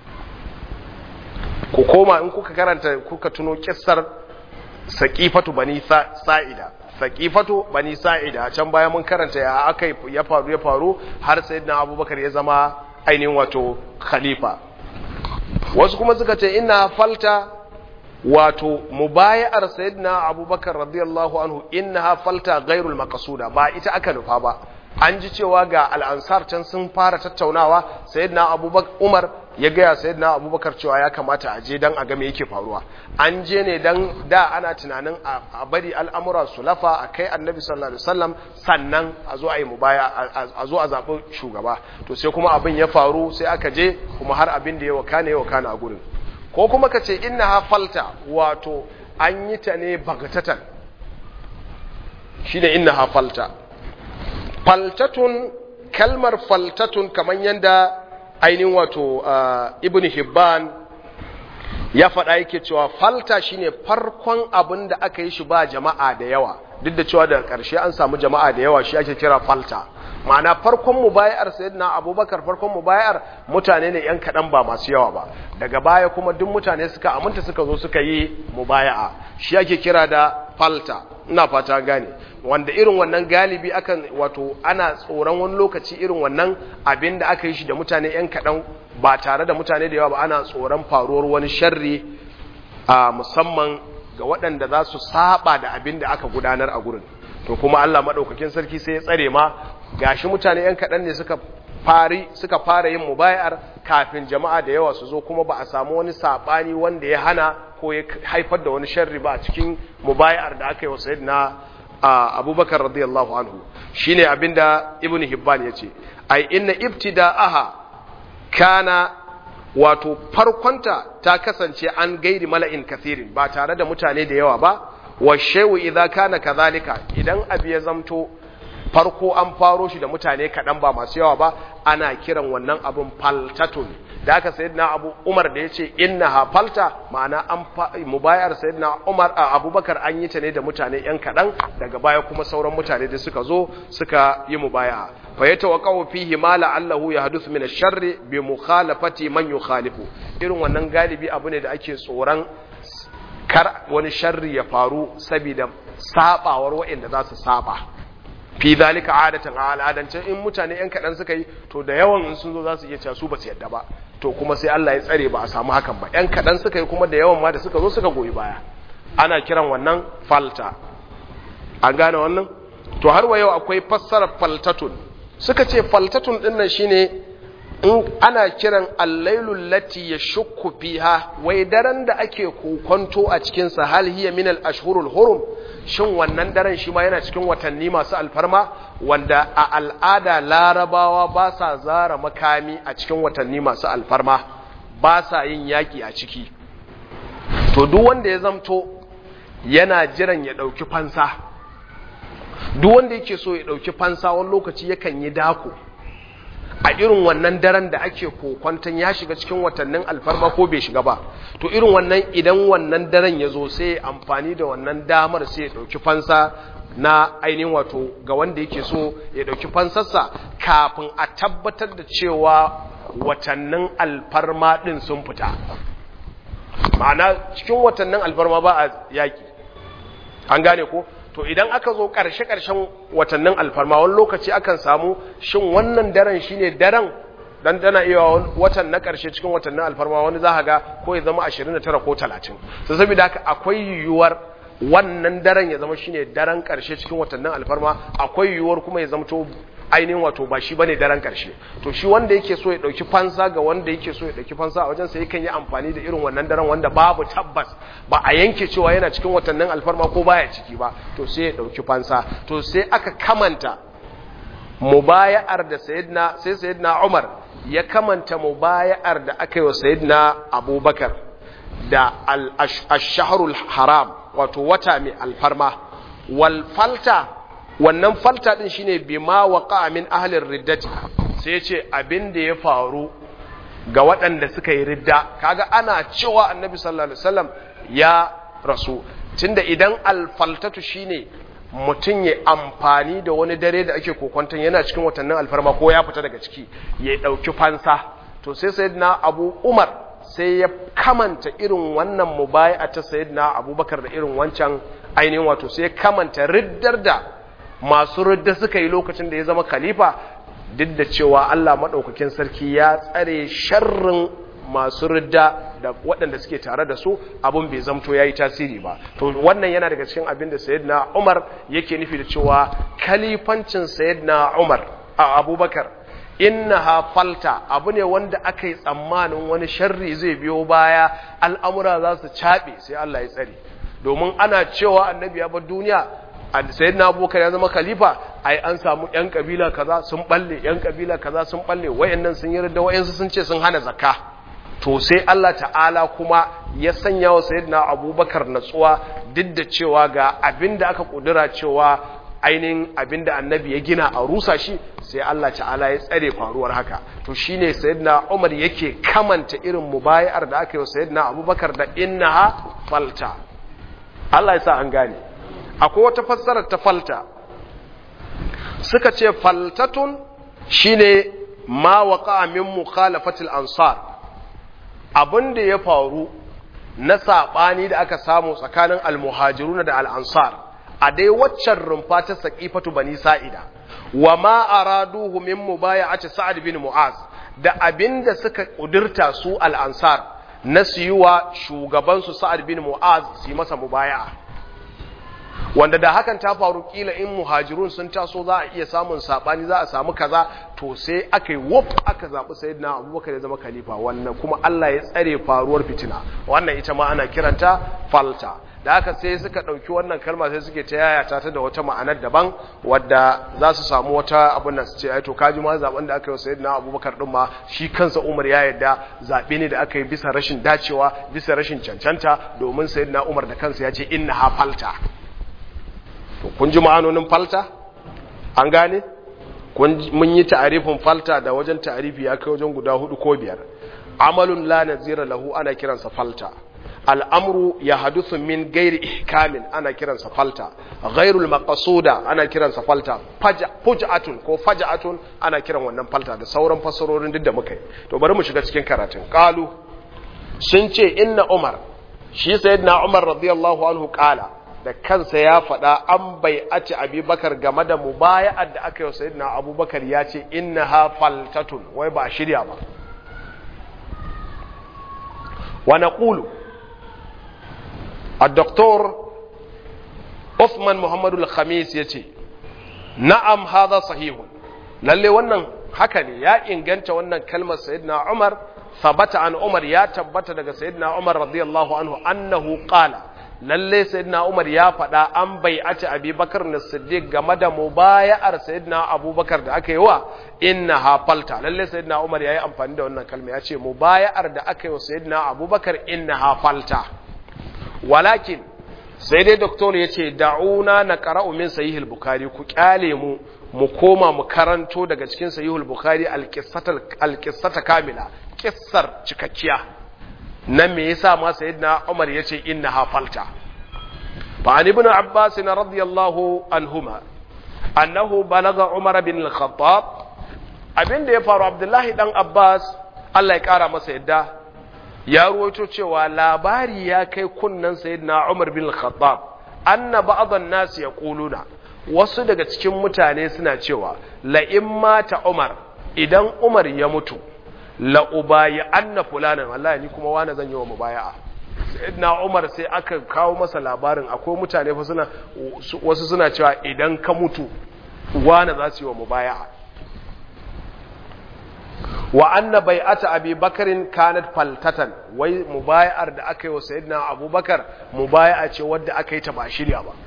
ku koma in kuka karanta kuka tuno kissar saqifatu bani sa'ida saqifatu bani sa'ida can baya mun karanta ya aka ya faru ya faru har sayyidina abubakar ya zama ainihin wato khalifa wasu kuma suka ce inna falta wato mubaya'ar sayyidina abubakar radiyallahu anhu innaha falta ghairul maqsuda ba ita aka nufa ba an ji cewa ga al'ansar can sun fara tattaunawa sayyidina abubakar umar ya gaya sayyidina abubakar cewa ya kamata a je dan a ga me yake faruwa an je ne dan da ana tunanin a bari al'amura su lafa a kai annabi sallallahu alaihi wasallam sannan a zo a yi mubaya a zo a zaɓi shugaba to sai kuma abin ya faru sai aka je kuma har abin da ya wakana ya wakana a gurin ko kuma ka ce inna ha falta wato an yi ta ne bagatatan shi ne inna ha falta faltatun kalmar faltatun kamar yadda ainihin wato ibn hibban ya faɗa yake cewa falta shine farkon abin da aka yi shi ba jama'a da yawa duk da cewa daga ƙarshe an samu jama'a da yawa shi ake kira falta ma'ana farkon mubayar sayyidina abubakar farkon mubayar mutane ne yan kaɗan ba masu yawa ba daga baya kuma duk mutane suka aminta suka zo suka yi mubaya'a shi ake kira da falta ina fata gane wanda irin wannan galibi akan wato ana tsoron wani lokaci irin wannan abin da aka yi shi da mutane yan kaɗan ba tare da mutane da yawa ba ana tsoron faruwar wani sharri a musamman ga waɗanda za su saba da abin da aka gudanar a gurin to kuma Allah maɗaukakin sarki sai ya tsare ma gashi mutane yan kaɗan ne suka fari suka fara yin mubayar kafin jama'a da yawa su zo kuma ba a samu wani saɓani wanda ya hana ko ya haifar da wani sharri ba a cikin mubayar da aka yi wa sayyidina abubakar radiyallahu anhu shine abinda ibnu hibban yace ai inna ibtida'aha kana wato farkonta ta kasance an gairi mala'in kathirin ba tare da mutane da yawa ba wa shewu idza kana kadhalika idan abu ya zamto farko an faro shi da mutane kaɗan ba masu yawa ba ana kiran wannan abun faltatun da aka sayyidina abu umar da ya ce inna ha falta ma'ana an mubayar sayyidina umar a abubakar an yi ta ne da mutane yan kaɗan daga baya kuma sauran mutane da suka zo suka yi mubaya fa ya tawaqqa'u fihi ma la'allahu yahduthu min ash-sharri bi mukhalafati man yukhalifu irin wannan galibi abu ne da ake tsoron kar wani sharri ya faru saboda sabawar waɗanda za su saba fi zalika adatan a al'adance in mutane yan kaɗan suka yi to da yawan in sun zo za su iya cewa su ba su yadda ba to kuma sai Allah ya tsare ba a samu hakan ba yan kaɗan suka yi kuma da yawan ma da suka zo suka goyi baya ana kiran wannan falta an gane wannan to har wa yau akwai fassarar faltatun suka ce faltatun din nan shine in ana kiran allailul lati yashukku fiha wai daren da ake kokonto a cikin sa hal hiya min al ashhurul hurum shin wannan daren shi ma yana cikin watanni masu alfarma wanda a al'ada larabawa ba sa zara makami a cikin watanni masu alfarma ba sa yin yaki a ciki to duk wanda ya zamto yana jiran ya dauki fansa duk wanda yake so ya dauki fansa wani lokaci yakan yi dako a irin wannan daren da ake kokwanton ya shiga cikin watannin alfarma ko bai shiga ba to irin wannan idan wannan daren ya zo sai amfani da wannan damar sai ya ɗauki fansa na ainihin wato ga wanda yake so ya ɗauki fansarsa kafin a tabbatar da cewa watannin alfarma ɗin sun fita ma'ana cikin watannin alfarma ba a yaƙi an gane ko to idan aka zo ƙarshe-ƙarshen watannin alfarma wani lokaci akan samu shin wannan daren shine daren dan tana iya watan na ƙarshe cikin watannin alfarma wani za ga ko ya zama 29 ko 30 sai saboda haka akwai yiwuwar wannan daren ya zama shine daren ƙarshe cikin watannin alfarma akwai yiwuwar kuma ya zama to ainihin wato ba shi bane daren ƙarshe to shi wanda yake so ya dauki fansa ga wanda yake so ya dauki fansa a wajen sa yakan yi amfani da irin wannan daren wanda babu tabbas ba a yanke cewa yana cikin watannin alfarma ko baya ciki ba to sai ya dauki fansa to sai aka kamanta mubaya'ar da sayyidina sai sayyidina Umar ya kamanta mubaya'ar da aka yi wa sayyidina Abubakar da al-shahrul haram wato wata mai alfarma wal falta wannan falta din shine bima waqa min ahlir riddati sai yace abin da ya faru ga waɗanda suka yi ridda kaga ana cewa annabi sallallahu alaihi wasallam ya rasu tunda idan alfaltatu shine mutum ya amfani da wani dare da ake kokonton yana cikin watannin alfarma ko ya fita daga ciki ya ɗauki fansa to sai sayyidina abu umar sai ya kamanta irin wannan mubaya ta sayyidina abubakar da irin wancan ainihin wato sai ya kamanta riddar da masu ridda suka yi lokacin da ya zama khalifa duk da cewa Allah maɗaukakin sarki ya tsare sharrin masu ridda da waɗanda suke tare da su abin bai zamto ya yi tasiri ba to wannan yana daga cikin abin da sayyidina umar yake nufi da cewa kalifancin sayyidina umar a abubakar innaha falta abu ne wanda aka yi tsammanin wani sharri zai biyo baya al'amura za su caɓe sai Allah ya tsare domin ana cewa annabi ya bar duniya sayyidina abubakar ya zama khalifa ai an samu yan kabila kaza sun balle yan kabila kaza sun balle wayannan sun yi da wayansu sun ce sun hana zakka to sai Allah ta'ala kuma ya sanya wa sayyidina abubakar natsuwa duk da cewa ga abinda aka kudura cewa ainihin abinda annabi ya gina a rusa shi sai Allah ta'ala ya tsare faruwar haka to shine sayyidina Umar yake kamanta irin mubayar da aka yi wa sayyidina Abubakar da innaha falta Allah ya sa an gane akwai wata fassarar ta falta suka ce faltatun shine ma waqa min mukhalafatil ansar abinda ya faru na sabani da aka samu tsakanin almuhajiruna da al-ansar a dai waccan rumfa ta saƙifatu bani sa'ida wa ma araduhu min mubaya'ati sa'ad bin mu'az da abinda suka kudurta su al-ansar na siyuwa shugaban su sa'ad bin mu'az su masa mubaya'a wanda da hakan ta faru kila in muhajirun sun taso za a iya samun sabani za a samu kaza to sai aka yi wuf aka zaɓi sayyidina abubakar ya zama khalifa wannan kuma Allah ya tsare faruwar fitina wannan ita ma ana kiranta falta da haka sai suka ɗauki wannan kalma sai suke ta yayata ta da wata ma'anar daban wadda za su samu wata abin da su ce ai to kaji ma zaben da aka yi wa na abubakar din ma shi kansa umar ya yarda zaɓe ne da aka yi bisa rashin dacewa bisa rashin cancanta domin na umar da kansa ya ce inna ha falta to kun ji ma'anonin falta an gane mun yi ta'arifin falta da wajen ta'arifi ya kai wajen guda hudu ko biyar amalun la nazira lahu ana kiransa falta al'amru ya hadusu min gairi ihkamin ana kiransa falta gairul maqasuda ana kiransa falta fuj'atun ko faj'atun ana kiran wannan falta da sauran fasarorin duk da muka yi to bari mu shiga cikin karatun qalu sun ce inna umar shi sayyidina umar radiyallahu anhu qala da kansa ya faɗa an bai aci abubakar game da mubaya'ar da aka yi wa sayyidina abubakar ya ce innaha faltatun wai ba a shirya ba wa naqulu الدكتور عثمان محمد الخميس yace na'am hadha sahihun lalle wannan haka ne ya inganta wannan kalmar sayyidina Umar sabata an Umar ya tabbata daga sayyidina Umar radiyallahu anhu annahu qala lalle sayyidina Umar ya faɗa an bai'ati Abi Bakar as-Siddiq game da mubaya'ar sayyidina Abubakar da aka yi wa innaha falta lalle sayyidina Umar yayi amfani da wannan kalma yace mubaya'ar da aka yi wa sayyidina Abubakar innaha falta walakin sai dai doktor ya ce da'una na ƙara'u min sahihul bukhari ku kyale mu mu koma mu karanto daga cikin sahihul bukhari alƙissata kamila ƙissar cikakkiya na me yasa ma sayyidina umar ya ce inna hafalta fa an ibn abbas radiyallahu anhuma annahu balaga umar bin al-khattab abinda ya faru abdullahi dan abbas Allah ya kara masa yadda ya ruwaito cewa labari ya kai kunnan sayyidina Umar bin Khattab anna ba'dhan nas yaquluna wasu daga cikin mutane suna cewa la in mata Umar idan Umar ya mutu la ubayi anna fulanan wallahi ni kuma wani zan yi wa mubaya'a sayyidina Umar sai aka kawo masa labarin akwai mutane fa suna wasu suna cewa idan ka mutu wani za su yi wa mubaya'a wa anna bai'ata abi bakarin kanat faltatan wai mubaya'ar da aka yi wa sayyidina abubakar mubaya'a ce wadda aka yi ta ba shirya ba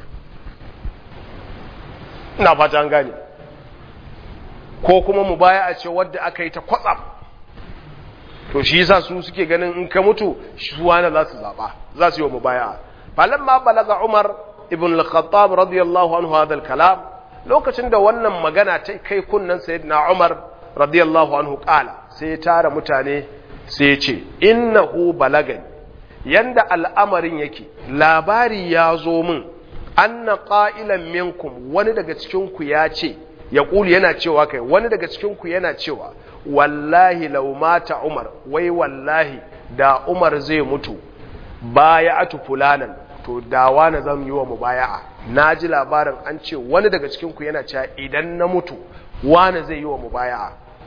ina fata an gane ko kuma mubaya'a ce wadda aka yi ta kwatsam to shi yasa su suke ganin in ka mutu su wani za su zaba za su yi wa mubaya'a falamma balaga umar ibn al-khattab radiyallahu anhu hadha al-kalam lokacin da wannan magana ta kai kunnan sayyidina umar radiyallahu anhu kala sai ya tara mutane sai ya ce innahu balagani yanda al'amarin yake labari ya zo min anna qa'ilan minkum wani daga cikin ku ya ce ya kuli yana cewa kai wani daga cikin ku yana cewa wallahi law mata umar wai wallahi da umar zai mutu baya'atu fulanan to dawa na zan yi wa mubaya'a naji labarin an ce wani daga cikin ku yana cewa idan na mutu wani zai yi wa mubaya'a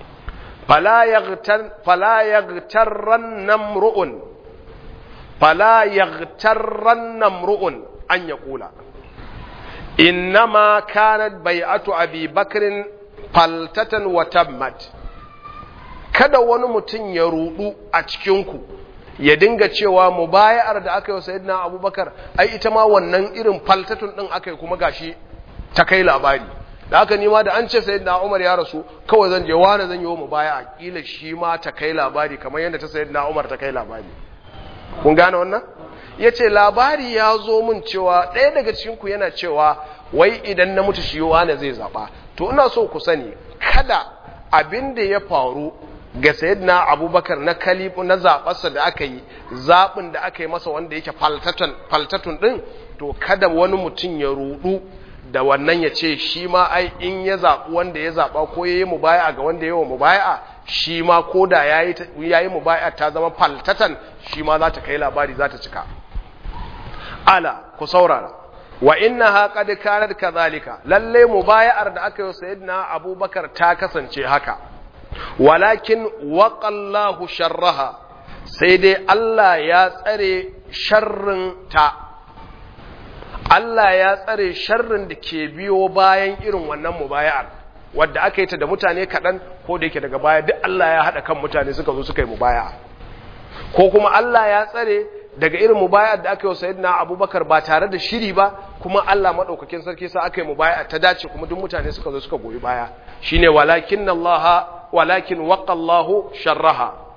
fala yaghtarran namru'un fala yaghtarran namru'un an yaqula innama kanat bai'atu abi bakrin faltatan wa tammat kada wani mutum ya rudu a cikinku ya dinga cewa mubaya'ar da aka yi wa sayyidina abubakar ai ita ma wannan irin faltatun din aka yi kuma gashi ta kai labari da haka nima da an ce sayyidina umar ya rasu kawai zan je wani zan yi wa mubaya'a kila shi ma ta kai labari kamar yadda ta sayyidina umar ta kai labari kun gane wannan ya ce labari ya zo min cewa ɗaya daga cikinku yana cewa wai idan na mutu shi wane zai zaɓa to ina so ku sani kada abin da ya faru ga sayyidina abubakar na kalifu na zaɓarsa da aka yi zaɓin da aka yi masa wanda yake faltatun ɗin to kada wani mutum ya rudu da wannan ya ce shi ma ai in ya zaɓi wanda ya zaɓa ko ya yi mubaya ga wanda ya yi wa mubaya shi ma ko da ya yi mubaya ta zama faltatan shi ma za ta kai labari za ta cika ala ku saurara wa inna ha qad kanat kadhalika lalle mubaya'ar da aka yi sayyidina abubakar ta kasance haka walakin waqallahu sharraha sai dai Allah ya tsare sharrin ta Allah ya tsare sharrin da ke biyo bayan irin wannan mubaya'ar wadda aka yi ta da mutane kaɗan ko da yake daga baya duk Allah ya haɗa kan mutane suka zo suka yi mubaya'a ko kuma Allah ya tsare daga irin mubaya'ar da aka yi wa sayyidina abubakar ba tare da shiri ba kuma Allah maɗaukakin sarki sa aka yi mubaya'a ta dace kuma duk mutane suka zo suka goyi baya shine walakin Allah walakin waqallahu sharraha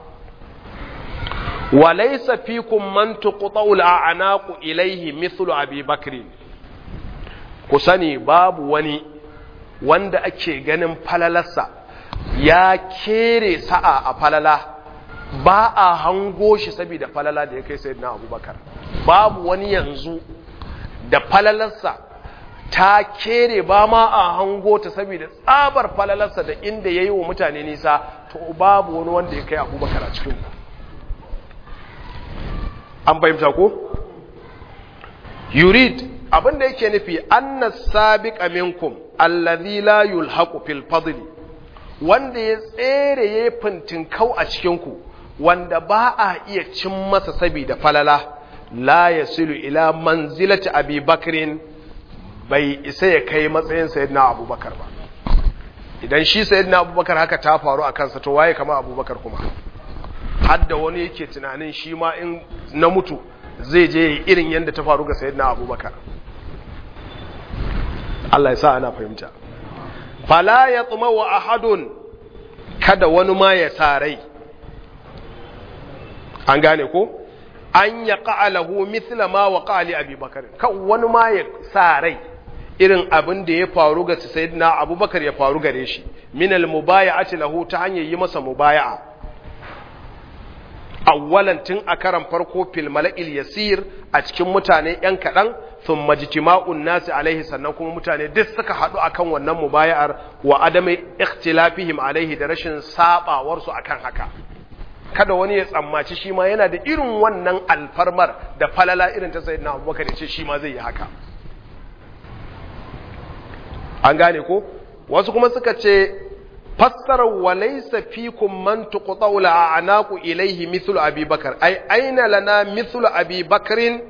وليس فيكم من تقطع الأعناق إليه مثل أبي بكر كسني باب وني wanda ake ganin falalarsa ya kere sa'a a falala ba a hango shi saboda falala da ya kai sai na abubakar babu wani yanzu da falalarsa ta kere ba ma a hango ta saboda tsabar falalarsa da inda ya yi wa mutane nisa to babu wani wanda ya kai abubakar a cikin an fahimta ko yurid abinda yake nufi annas sabiqa minkum allazi la yulhaqu fil fadli wanda ya tsere ya fintin kau a cikin ku wanda ba a iya cin masa saboda falala la yasilu ila manzilati abi bakrin bai isa ya kai matsayin sayyidina abubakar ba idan shi sayyidina abubakar haka ta faru a kansa to waye kama abubakar kuma hadda wani yake tunanin shi ma in na mutu zai je irin yadda ta faru ga sayyidina abubakar Allah ya sa ana fahimta fala ya tsuma wa ahadun kada wani ma ya sa rai an gane ko an ya ƙa'alahu mithla ma wa ƙa'ali abubakar kan wani ma ya sa rai irin abin da ya faru ga sayyidina abubakar ya faru gare shi minal mubaya'ati lahu ta hanyar yi masa mubaya'a awwalan tun a karan farko fil mala'il yasir a cikin mutane yan kaɗan sun majtima'un nasi alaihi sannan kuma mutane duk suka haɗu akan wannan mubaya'ar wa adamai ikhtilafihim alaihi da rashin sabawar su akan haka kada wani ya tsammaci shi ma yana da irin wannan alfarmar da falala irin ta sayyidina Abubakar ya ce shi ma zai yi haka an gane ko wasu kuma suka ce fassarar walaisa fikum man tuqta'u la'anaku ilayhi mithlu abi bakar ai aina lana mithlu abi bakrin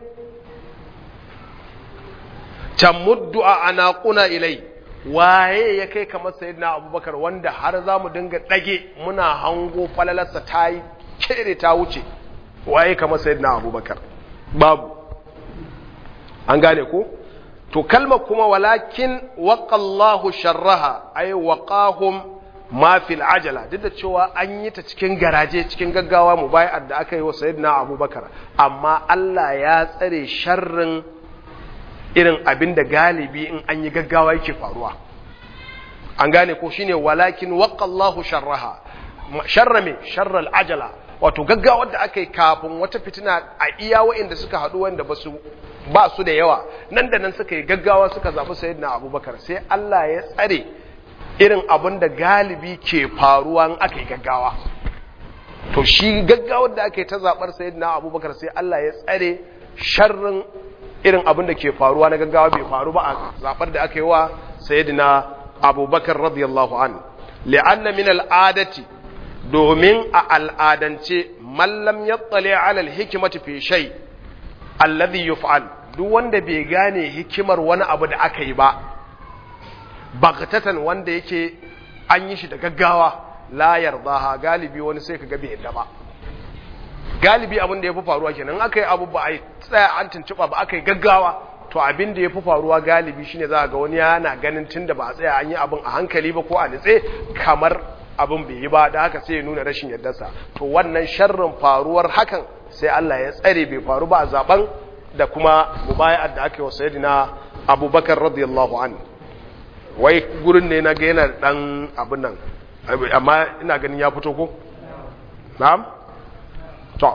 tamuddu anaquna ilai waye ya kai kamar sayyidina abubakar wanda har zamu dinga dage muna hango falalarsa tayi kere ta wuce waye kamar sayyidina abubakar babu an gane ko to kalmar kuma walakin waqallahu sharraha ay waqahum ma fil ajala duk da cewa an yi ta cikin garaje cikin gaggawa mu bayar da aka yi wa sayyidina abubakar amma Allah ya tsare sharrin irin abin da galibi in an yi gaggawa yake faruwa an gane ko shine walakin waqallahu sharraha sharra me sharral ajala wato gaggawa da aka yi kafin wata fitina a iya wa'inda suka haɗu wanda ba su ba su da yawa nan da nan suka yi gaggawa suka zaɓi sayyidina abubakar sai Allah ya tsare irin abin da galibi ke faruwa in aka yi gaggawa to shi gaggawar da aka yi ta zaɓar sayyidina abubakar sai Allah ya tsare sharrin irin abin da ke faruwa na gaggawa bai faru ba a zaɓar da aka yi wa sayyidina abubakar radiyallahu an li'anna min al'adati domin a al'adance mallam ya tsale alal hikimati fi shay alladhi yuf'al duk wanda bai gane hikimar wani abu da aka yi ba bagtatan wanda yake an yi shi da gaggawa la yardaha galibi wani sai kaga bai yadda ba galibi abin da ya fi faruwa kenan aka yi abu ba a yi tsaya an tuntuɓa ba aka yi gaggawa to abin da ya fi faruwa galibi shine za a ga wani yana ganin tun da ba a tsaya an yi abin a hankali ba ko a nitse kamar abin bai yi ba da haka sai ya nuna rashin yardarsa to wannan sharrin faruwar hakan sai Allah ya tsare bai faru ba a zaben da kuma mubaya'ar da aka yi wa sayyidina abubakar radiyallahu an wai gurin ne na ga yana dan abin nan amma ina ganin ya fito ko na'am to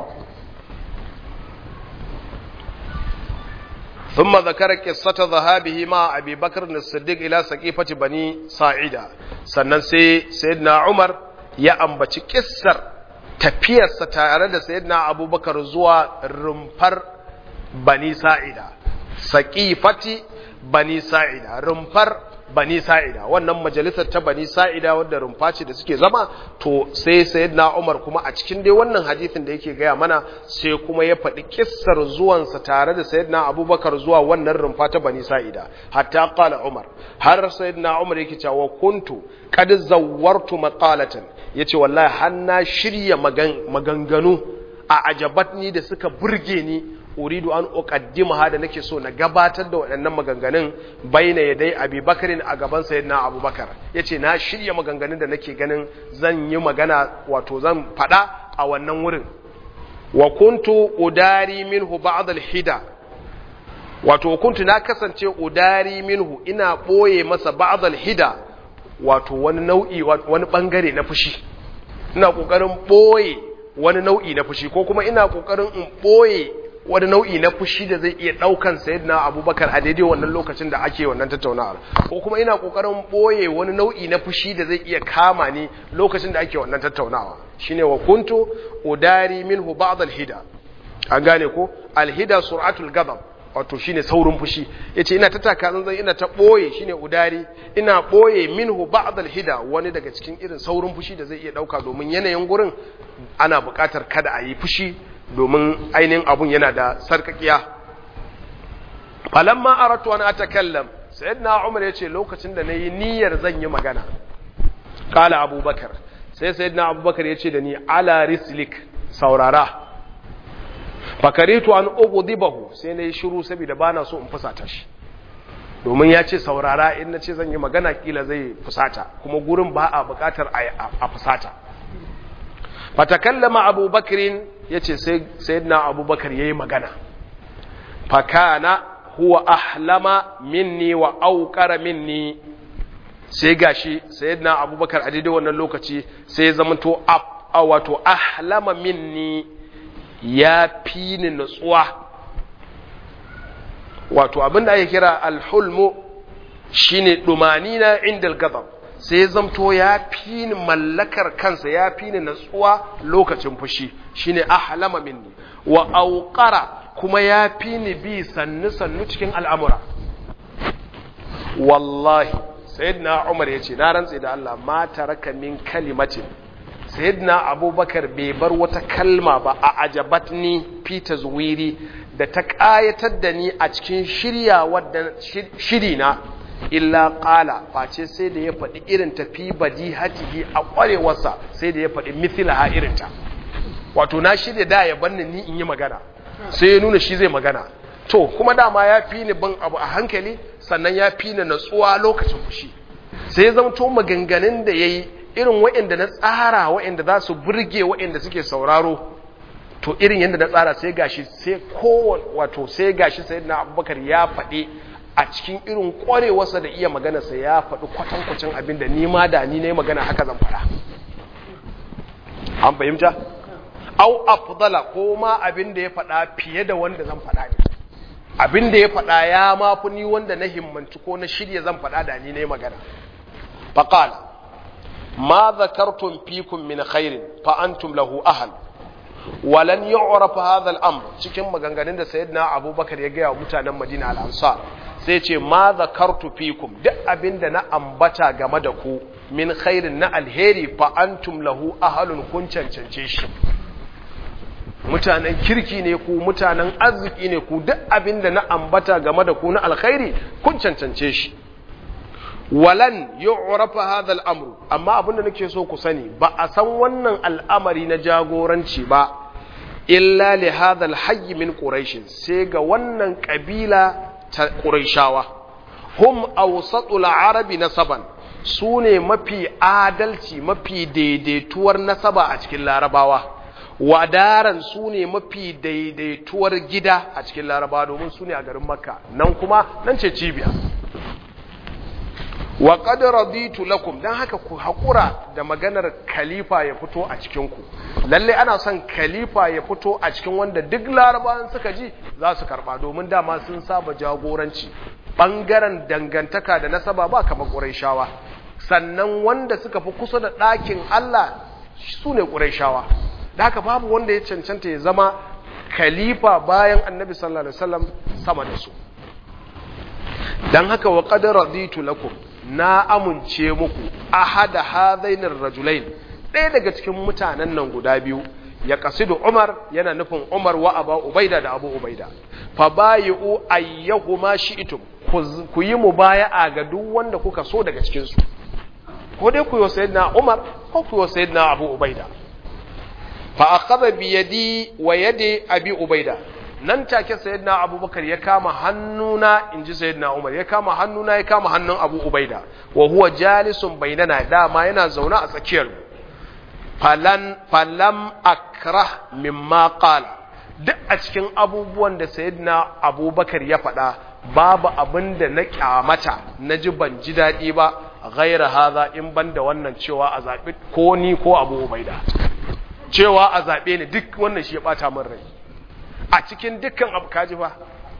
ثم ذكر قصة ذهابه مع أبي بكر الصديق إلى سقيفة بني ساعدة sannan sai sayyidina Umar ya ambaci kissar tafiyarsa tare da sayyidina Abubakar zuwa rumfar bani sa'ida saqifati bani sa'ida rumfar bani sa'ida wannan majalisar ta bani sa'ida wadda rumfa ce da suke zama to sai sayyidina Umar kuma a cikin dai wannan hadisin da yake gaya mana sai kuma ya faɗi kissar zuwansa tare da sayyidina Abubakar zuwa wannan rumfa ta bani sa'ida hatta qala Umar har sayyidina Umar yake cewa kuntu qad zawwartu maqalatan yace wallahi har na shirya maganganu a ajabatni da suka burge ni uridu an uqaddimaha da nake so na gabatar da waɗannan maganganun baina yadai Abi Bakarin a gaban sayyidina Abubakar yace na shirya maganganun da nake ganin zan yi magana wato zan faɗa a wannan wurin wa kuntu udari minhu ba'd al-hida wato kuntu na kasance udari minhu ina boye masa ba'd al-hida wato wani nau'i wani bangare na fushi ina kokarin boye wani nau'i na fushi ko kuma ina kokarin in boye wani nau'i na fushi da zai iya daukan sayyidina abubakar a daidai wannan lokacin da ake wannan tattaunawar ko kuma ina kokarin boye wani nau'i na fushi da zai iya kama ni lokacin da ake wannan tattaunawa shine wa kuntu udari minhu ba'd al-hida an gane ko al-hida sur'atul ghadab wato shine saurin fushi yace ina ta taka zanzan ina ta boye shine udari ina boye minhu ba'd al-hida wani daga cikin irin saurin fushi da zai iya dauka domin yanayin gurin ana buƙatar kada a yi fushi domin ainihin abun yana da sarkakiya falamma aratu an atakallam sayyidina umar yace lokacin da nayi niyyar zan yi magana kala abubakar sai sayyidina abubakar yace da ni ala rislik saurara fakaritu an ughdibahu sai nayi shiru saboda bana so in fusata shi domin ya ce saurara in na ce zan yi magana kila zai fusata kuma gurin ba a bukatar a fusata fatakallama abubakarin ya ce sayyidina abubakar ya yi magana fakana huwa ahlama minni wa aukara minni sai gashi sayyidina abubakar a daidai wannan lokaci sai zamanto a wato ahlama minni ya fi ni nutsuwa wato abinda ake kira alhulmu shine dumanina inda al-ghadab sai ya zamto ya fi ni mallakar kansa ya fi ni natsuwa lokacin fushi shine ahlama minni wa auqara kuma ya fi ni bi sannu sannu cikin al'amura wallahi sayyidina umar yace na rantse da Allah ma taraka min kalimatin sayyidina abubakar bai bar wata kalma ba a ajabatni fi tazwiri da ta kayatar da ni a cikin shirya wadda shiri na illa qala face sai da ya faɗi irin tafi badihatihi a ƙwarewarsa sai da ya faɗi mithlaha irinta wato na shirya da ya banni ni in yi magana sai ya nuna shi zai magana to kuma dama ya fi ni bin abu a hankali sannan ya fi ni natsuwa lokacin fushi sai ya zamto maganganun da ya yi irin waɗanda na tsara waɗanda za su burge waɗanda suke sauraro to irin yadda na tsara sai gashi sai kowane wato sai gashi sai na abubakar ya faɗi a cikin irin ƙwarewarsa da iya maganarsa ya faɗi kwatankwacin abin da nima da ni na yi magana haka zan faɗa an fahimta au afdala ko ma abin da ya faɗa fiye da wanda zan faɗa ne abin da ya faɗa ya mafi ni wanda na himmanci ko na shirya zan faɗa da ni na yi magana faƙala ma zakartum fikum min khairin fa antum lahu ahal walan yu'raf hadha al-amr cikin maganganun da sayyidina abubakar ya gaya wa mutanen madina al-ansar sai ce ma zakartu fikum duk abinda na ambata game da ku min khairin na alheri fa antum lahu ahalun kun cancance shi mutanen kirki ne ku mutanen arziki ne ku duk abinda na ambata game da ku na alkhairi kun cancance shi walan yu'rafa hadha al-amru amma abinda nake so ku sani ba a san wannan al'amari na jagoranci ba illa li hadha al-hayy min quraish sai ga wannan kabila ta quraishawa hum awsatul arabi nasaban sune mafi adalci mafi daidaituwar nasaba a cikin larabawa wadaran sune mafi daidaituwar gida a cikin larabawa domin sune a garin makka nan kuma nan ce cibiya wa qad raditu lakum dan haka ku hakura da maganar khalifa ya fito a cikin ku lalle ana son khalifa ya fito a cikin wanda duk larabawan suka ji za su karba domin dama sun saba jagoranci bangaren dangantaka da nasaba ba kamar quraishawa sannan wanda suka fi kusa da ɗakin Allah su ne quraishawa da haka babu wanda ya cancanta ya zama khalifa bayan annabi sallallahu alaihi wasallam sama da su dan haka wa qad raditu lakum na amince muku ahada hadainir rajulain ɗaya daga cikin mutanen nan guda biyu ya kasidu Umar yana nufin Umar wa Aba Ubaida da Abu Ubaida fa bayu ayyahuma shi'tum ku yi mubaya'a ga duk wanda kuka so daga cikin su ko dai ku yi sayyidina Umar ko ku yi sayyidina Abu Ubaida fa akhadha bi yadi wa yadi Abi Ubaida nan take sayyidina abubakar ya kama hannuna inji sayyidina umar ya kama hannuna ya kama hannun abu ubaida wa huwa jalisun bainana dama yana zaune a tsakiyar falan falam akrah mimma qala duk a cikin abubuwan da sayyidina abubakar ya faɗa babu abin da na kyamata na ji ban ji daɗi ba ghaira haza in ban da wannan cewa a zaɓi ko ni ko abu ubaida cewa a zaɓe ni duk wannan shi ya ɓata min rai a cikin dukkan abu kaji ba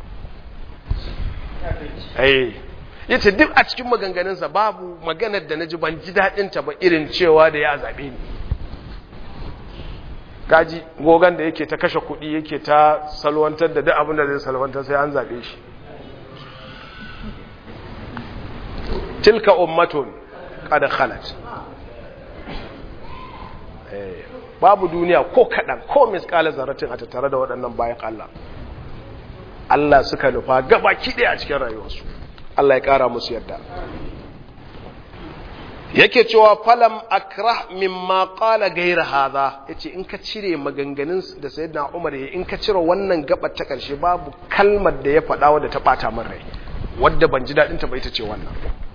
ya ce duk a cikin maganganunsa babu maganar da na ji ban ji daɗinta ba irin cewa da ya zaɓe ni kaji gogon da yake ta kashe kuɗi yake ta salwantar da duk abin da zai salwantar sai an zaɓe shi tilka ummatun kada khalat babu duniya ko kaɗan ko miskala zaratin a tattare da waɗannan bayan Allah Allah suka nufa gaba kiɗe a cikin rayuwarsu Allah ya ƙara musu yadda yake cewa falam akrah mimma qala ghayra hadha yace in ka cire maganganun da sayyidina Umar ya in ka cire wannan gabar ta karshe babu kalmar da ya faɗa wadda ta bata min rai wadda ban ji dadin ta ba ita ce wannan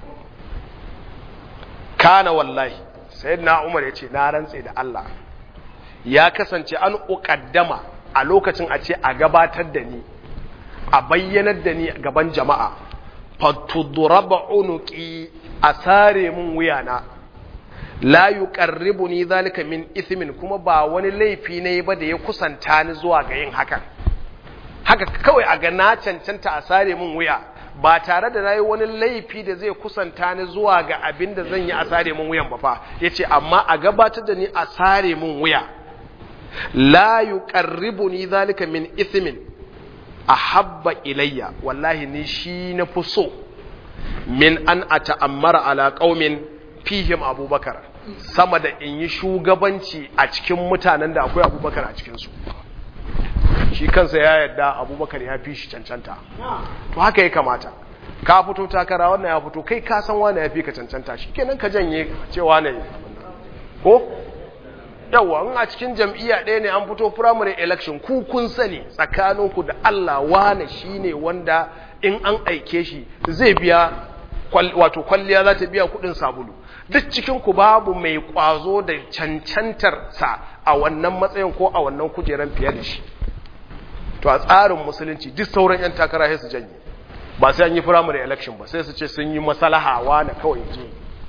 kana wallahi sayyidina Umar yace na rantse da Allah ya kasance an uƙaddama a lokacin a ce a gabatar da ni a bayyanar da ni gaban jama'a fatudraba unuqi a sare mun wuyana la yuqarribuni zalika min ithmin kuma ba wani laifi ne ba da ya kusanta ni zuwa ga yin hakan haka kawai a ga na cancanta a sare mun wuya ba tare da nayi wani laifi da zai kusanta ni zuwa ga abin da zan yi a sare mun wuyan ba fa yace amma a gabatar da ni a sare mun wuya la yuqarribuni zalika min ithmin ahabba ilayya wallahi ni shi na fi so min an ata'ammara ala qaumin fihim abubakar sama da in yi shugabanci a cikin mutanen da akwai abubakar a cikin su shi kansa ya yarda abubakar ya fi shi cancanta to haka ya kamata ka fito takara wannan ya fito kai ka san wani ya fi ka cancanta shi kenan ka janye cewa ne ko yawa in a cikin jam'iyya ɗaya ne an fito primary election ku kun sani tsakaninku da Allah wane shine wanda in an aike shi zai biya wato kwalliya za ta biya kuɗin sabulu duk cikin ku babu mai kwazo da cancantar sa a wannan matsayin ko a wannan kujeran fiye da shi to a tsarin musulunci duk sauran yan takara sai su janye ba sai an yi primary election ba sai su ce sun yi masalaha wane kawai je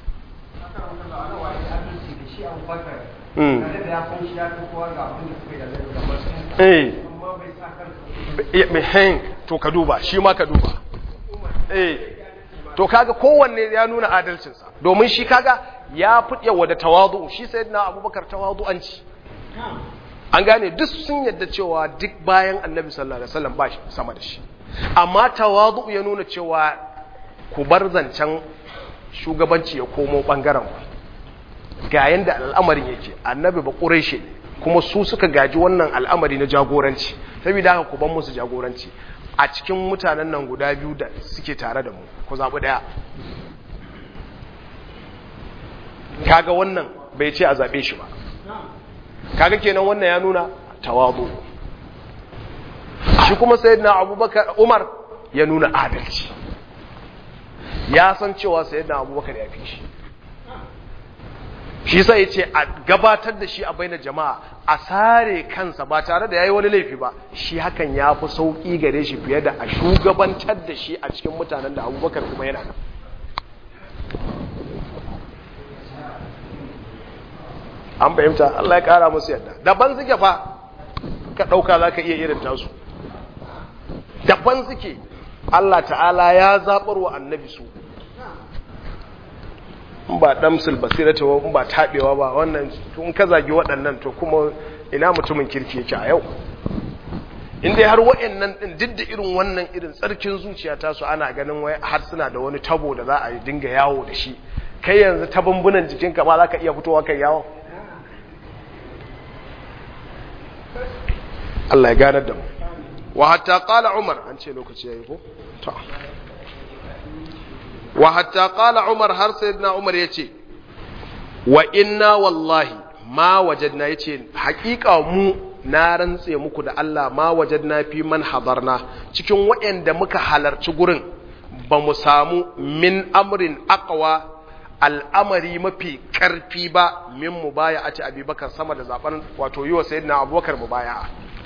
eh to ka duba shi ma ka duba eh to kaga kowanne ya nuna adalcinsa domin shi kaga ya fi yawa da tawadu shi sai na abubakar tawadu'anci an gane duk sun yadda cewa duk bayan annabi sallallahu alaihi wasallam ba shi sama da shi amma tawadu ya nuna cewa ku bar zancen shugabanci ya komo bangaren ku ga yanda al'amarin yake annabi ba ƙureshe kuma su suka gaji wannan al'amari na jagoranci saboda haka ku ban musu jagoranci a cikin mutanen nan guda biyu da suke tare da mu ku zaɓi ɗaya kaga wannan bai ce a zaɓe shi ba kaga kenan wannan ya nuna tawazu shi kuma sayyidina abubakar umar ya nuna adalci ya san cewa sayyidina abubakar ya fi shi shi sai ya ce a gabatar da shi a baina jama'a a sare kansa ba tare da ya yi wani laifi ba shi hakan ya fi sauƙi gare shi fiye da a shugabantar da shi a cikin mutanen da abubakar kuma yana nan an fahimta Allah ya ƙara musu yadda daban suke fa ka ɗauka za ka iya irin tasu daban suke Allah ta'ala ya zaɓar wa annabi su in ba damsul basirata ba in ba taɓewa ba wannan tun ka zagi waɗannan to kuma ina mutumin kirki yake a yau in dai har waɗannan ɗin duk da irin wannan irin tsarkin zuciya ta su ana ganin wai har suna da wani tabo da za a dinga yawo da shi kai yanzu ta bambunan jikinka ma za ka iya fitowa kai yawo Allah ya ganar da mu wa hatta qala umar an ce lokaci yayi ko ta wa hatta qala umar har sayyidina umar yace wa inna wallahi ma wajadna yace haƙiƙa mu na rantse muku da Allah ma wajadna fi man hadarna cikin waɗanda muka halarci gurin ba mu samu min amrin aqwa al'amari mafi ƙarfi ba min mubaya a ci abubakar sama da zaben wato yi wa sayyidina abubakar mubaya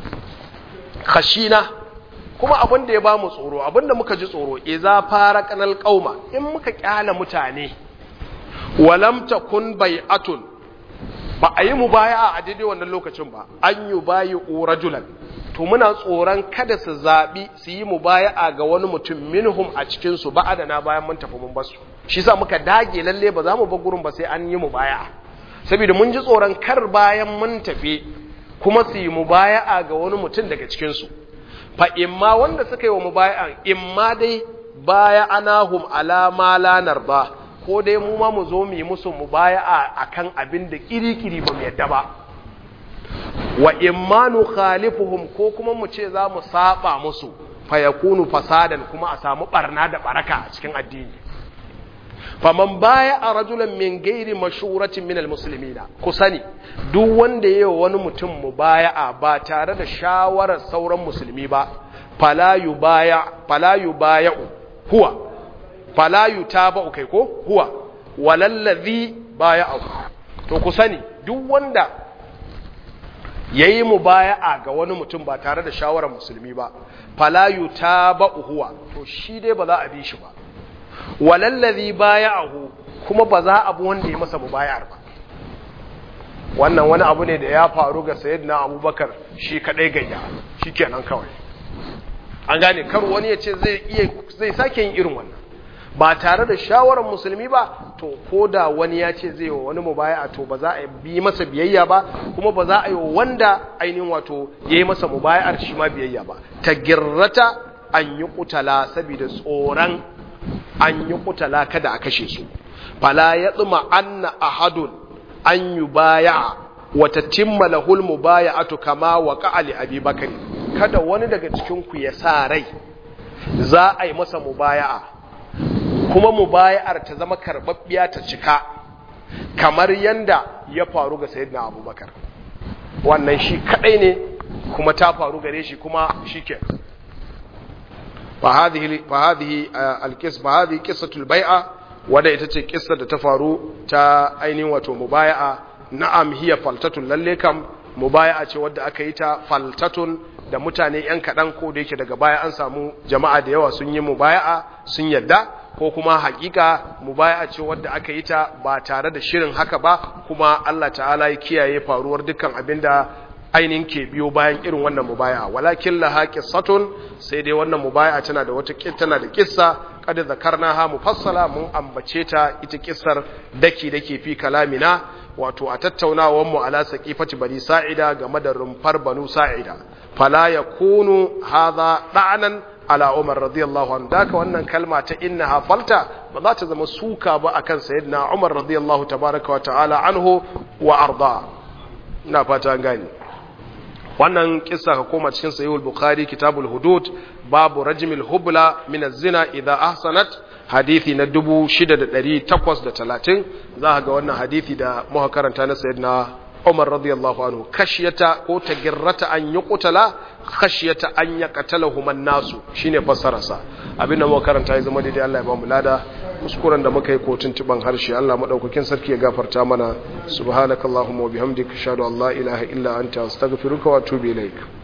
khashina kuma abin da ya ba mu tsoro abin da muka ji tsoro iza fara kanal qauma in muka kyala mutane walam takun bai'atun ba a yi mubaya'a a daidai wannan lokacin ba an yi bayi rajulan to muna tsoron kada su zaɓi su yi mubaya'a ga wani mutum minhum a cikin su na bayan mun tafi mun basu shi sa muka dage lalle ba za mu bar gurin ba sai an yi mubaya'a saboda mun ji tsoron kar bayan mun tafi kuma su yi mubaya'a ga wani mutum daga cikin su fa imma wanda suka yi wa mubaya'an imma dai baya anahum ala ma la narda ko dai mu ma mu zo mu yi musu mubaya'a akan abin da kirikiri ba mu yadda ba wa imma nukhalifuhum ko kuma mu ce za mu saba musu fa yakunu fasadan kuma a samu barna da baraka a cikin addini faman baya a rajulan min gairi mashuratin minal muslimina ku sani duk wanda yayi wani mutum mubaya'a ba tare da shawarar sauran musulmi ba fala yubaya fala yubaya'u huwa fala yutaba'u kai ko huwa walallazi baya'u to ku sani duk wanda yayi mubaya'a ga wani mutum ba tare da shawarar musulmi ba fala yutaba'u huwa to shi dai ba za a bi shi ba walallazi baya'ahu kuma ba za a bi wanda ya masa mubayar ba wannan wani abu ne da ya faru ga sayyidina abubakar shi kadai gayya shikenan kawai an gane kar wani ya ce zai iya zai sake yin irin wannan ba tare da shawarar musulmi ba to ko da wani ya ce zai wa wani mubaya'a to ba za a bi masa biyayya ba kuma ba za a yi wanda ainihin wato ya yi masa mubaya'ar shi ma biyayya ba ta girrata an yi kutala saboda tsoron an yi kutala kada a kashe su fala ya tsuma anna ahadun an yi baya wata timma lahul mubaya'atu kama wa qa'ali abi bakari kada wani daga cikin ku ya sa rai za a yi masa mubaya'a kuma mubaya'ar ta zama karbabbiya ta cika kamar yanda ya faru ga sayyidina abubakar wannan shi kadai ne kuma ta faru gare shi kuma shikenan فهذه فهذه القصه فهذه قصه البيعه wanda ita ce kissa da ta faru ta ainihin wato mubaya'a na'am hiya faltatun lalle kam mubaya'a ce wadda aka yi ta faltatun da mutane yan kaɗan ko da yake daga baya an samu jama'a da yawa sun yi mubaya'a sun yadda ko kuma hakika mubaya'a ce wadda aka yi ta ba tare da shirin haka ba kuma Allah ta'ala ya kiyaye faruwar dukkan abinda ainihin ke biyo bayan irin wannan mubaya walakin laha qissatun sai dai wannan mubaya tana da wata tana da kissa kad zakarnaha mufassala mun ambace ta ita kissar daki dake fi kalamina wato a tattaunawar mu ala saqifati bani sa'ida game da rumfar banu sa'ida fala yakunu hadha da'nan ala Umar radiyallahu anhu daka wannan kalma ta innaha falta ba za ta zama suka ba akan sayyidina Umar radiyallahu tabaraka wa ta'ala anhu wa arda ina fata an gani wannan kissa ka koma cikin sahihul bukhari kitabul hudud babu rajmil hubla min az-zina idha ahsanat hadithi na 6830 za ga wannan hadithi da muka karanta na sayyidina Umar radiyallahu anhu kashiyata ko tagirrata an yuqtala khashiyata an yaqtalahu man nasu shine fassararsa abinda muka karanta ya zama daidai Allah ya ba mu lada kuskuren da muka yi ko tuntuban harshe Allah madaukakin sarki ya gafarta mana subhanakallahumma wa bihamdika ashhadu an la ilaha illa anta astaghfiruka wa atubu ilaik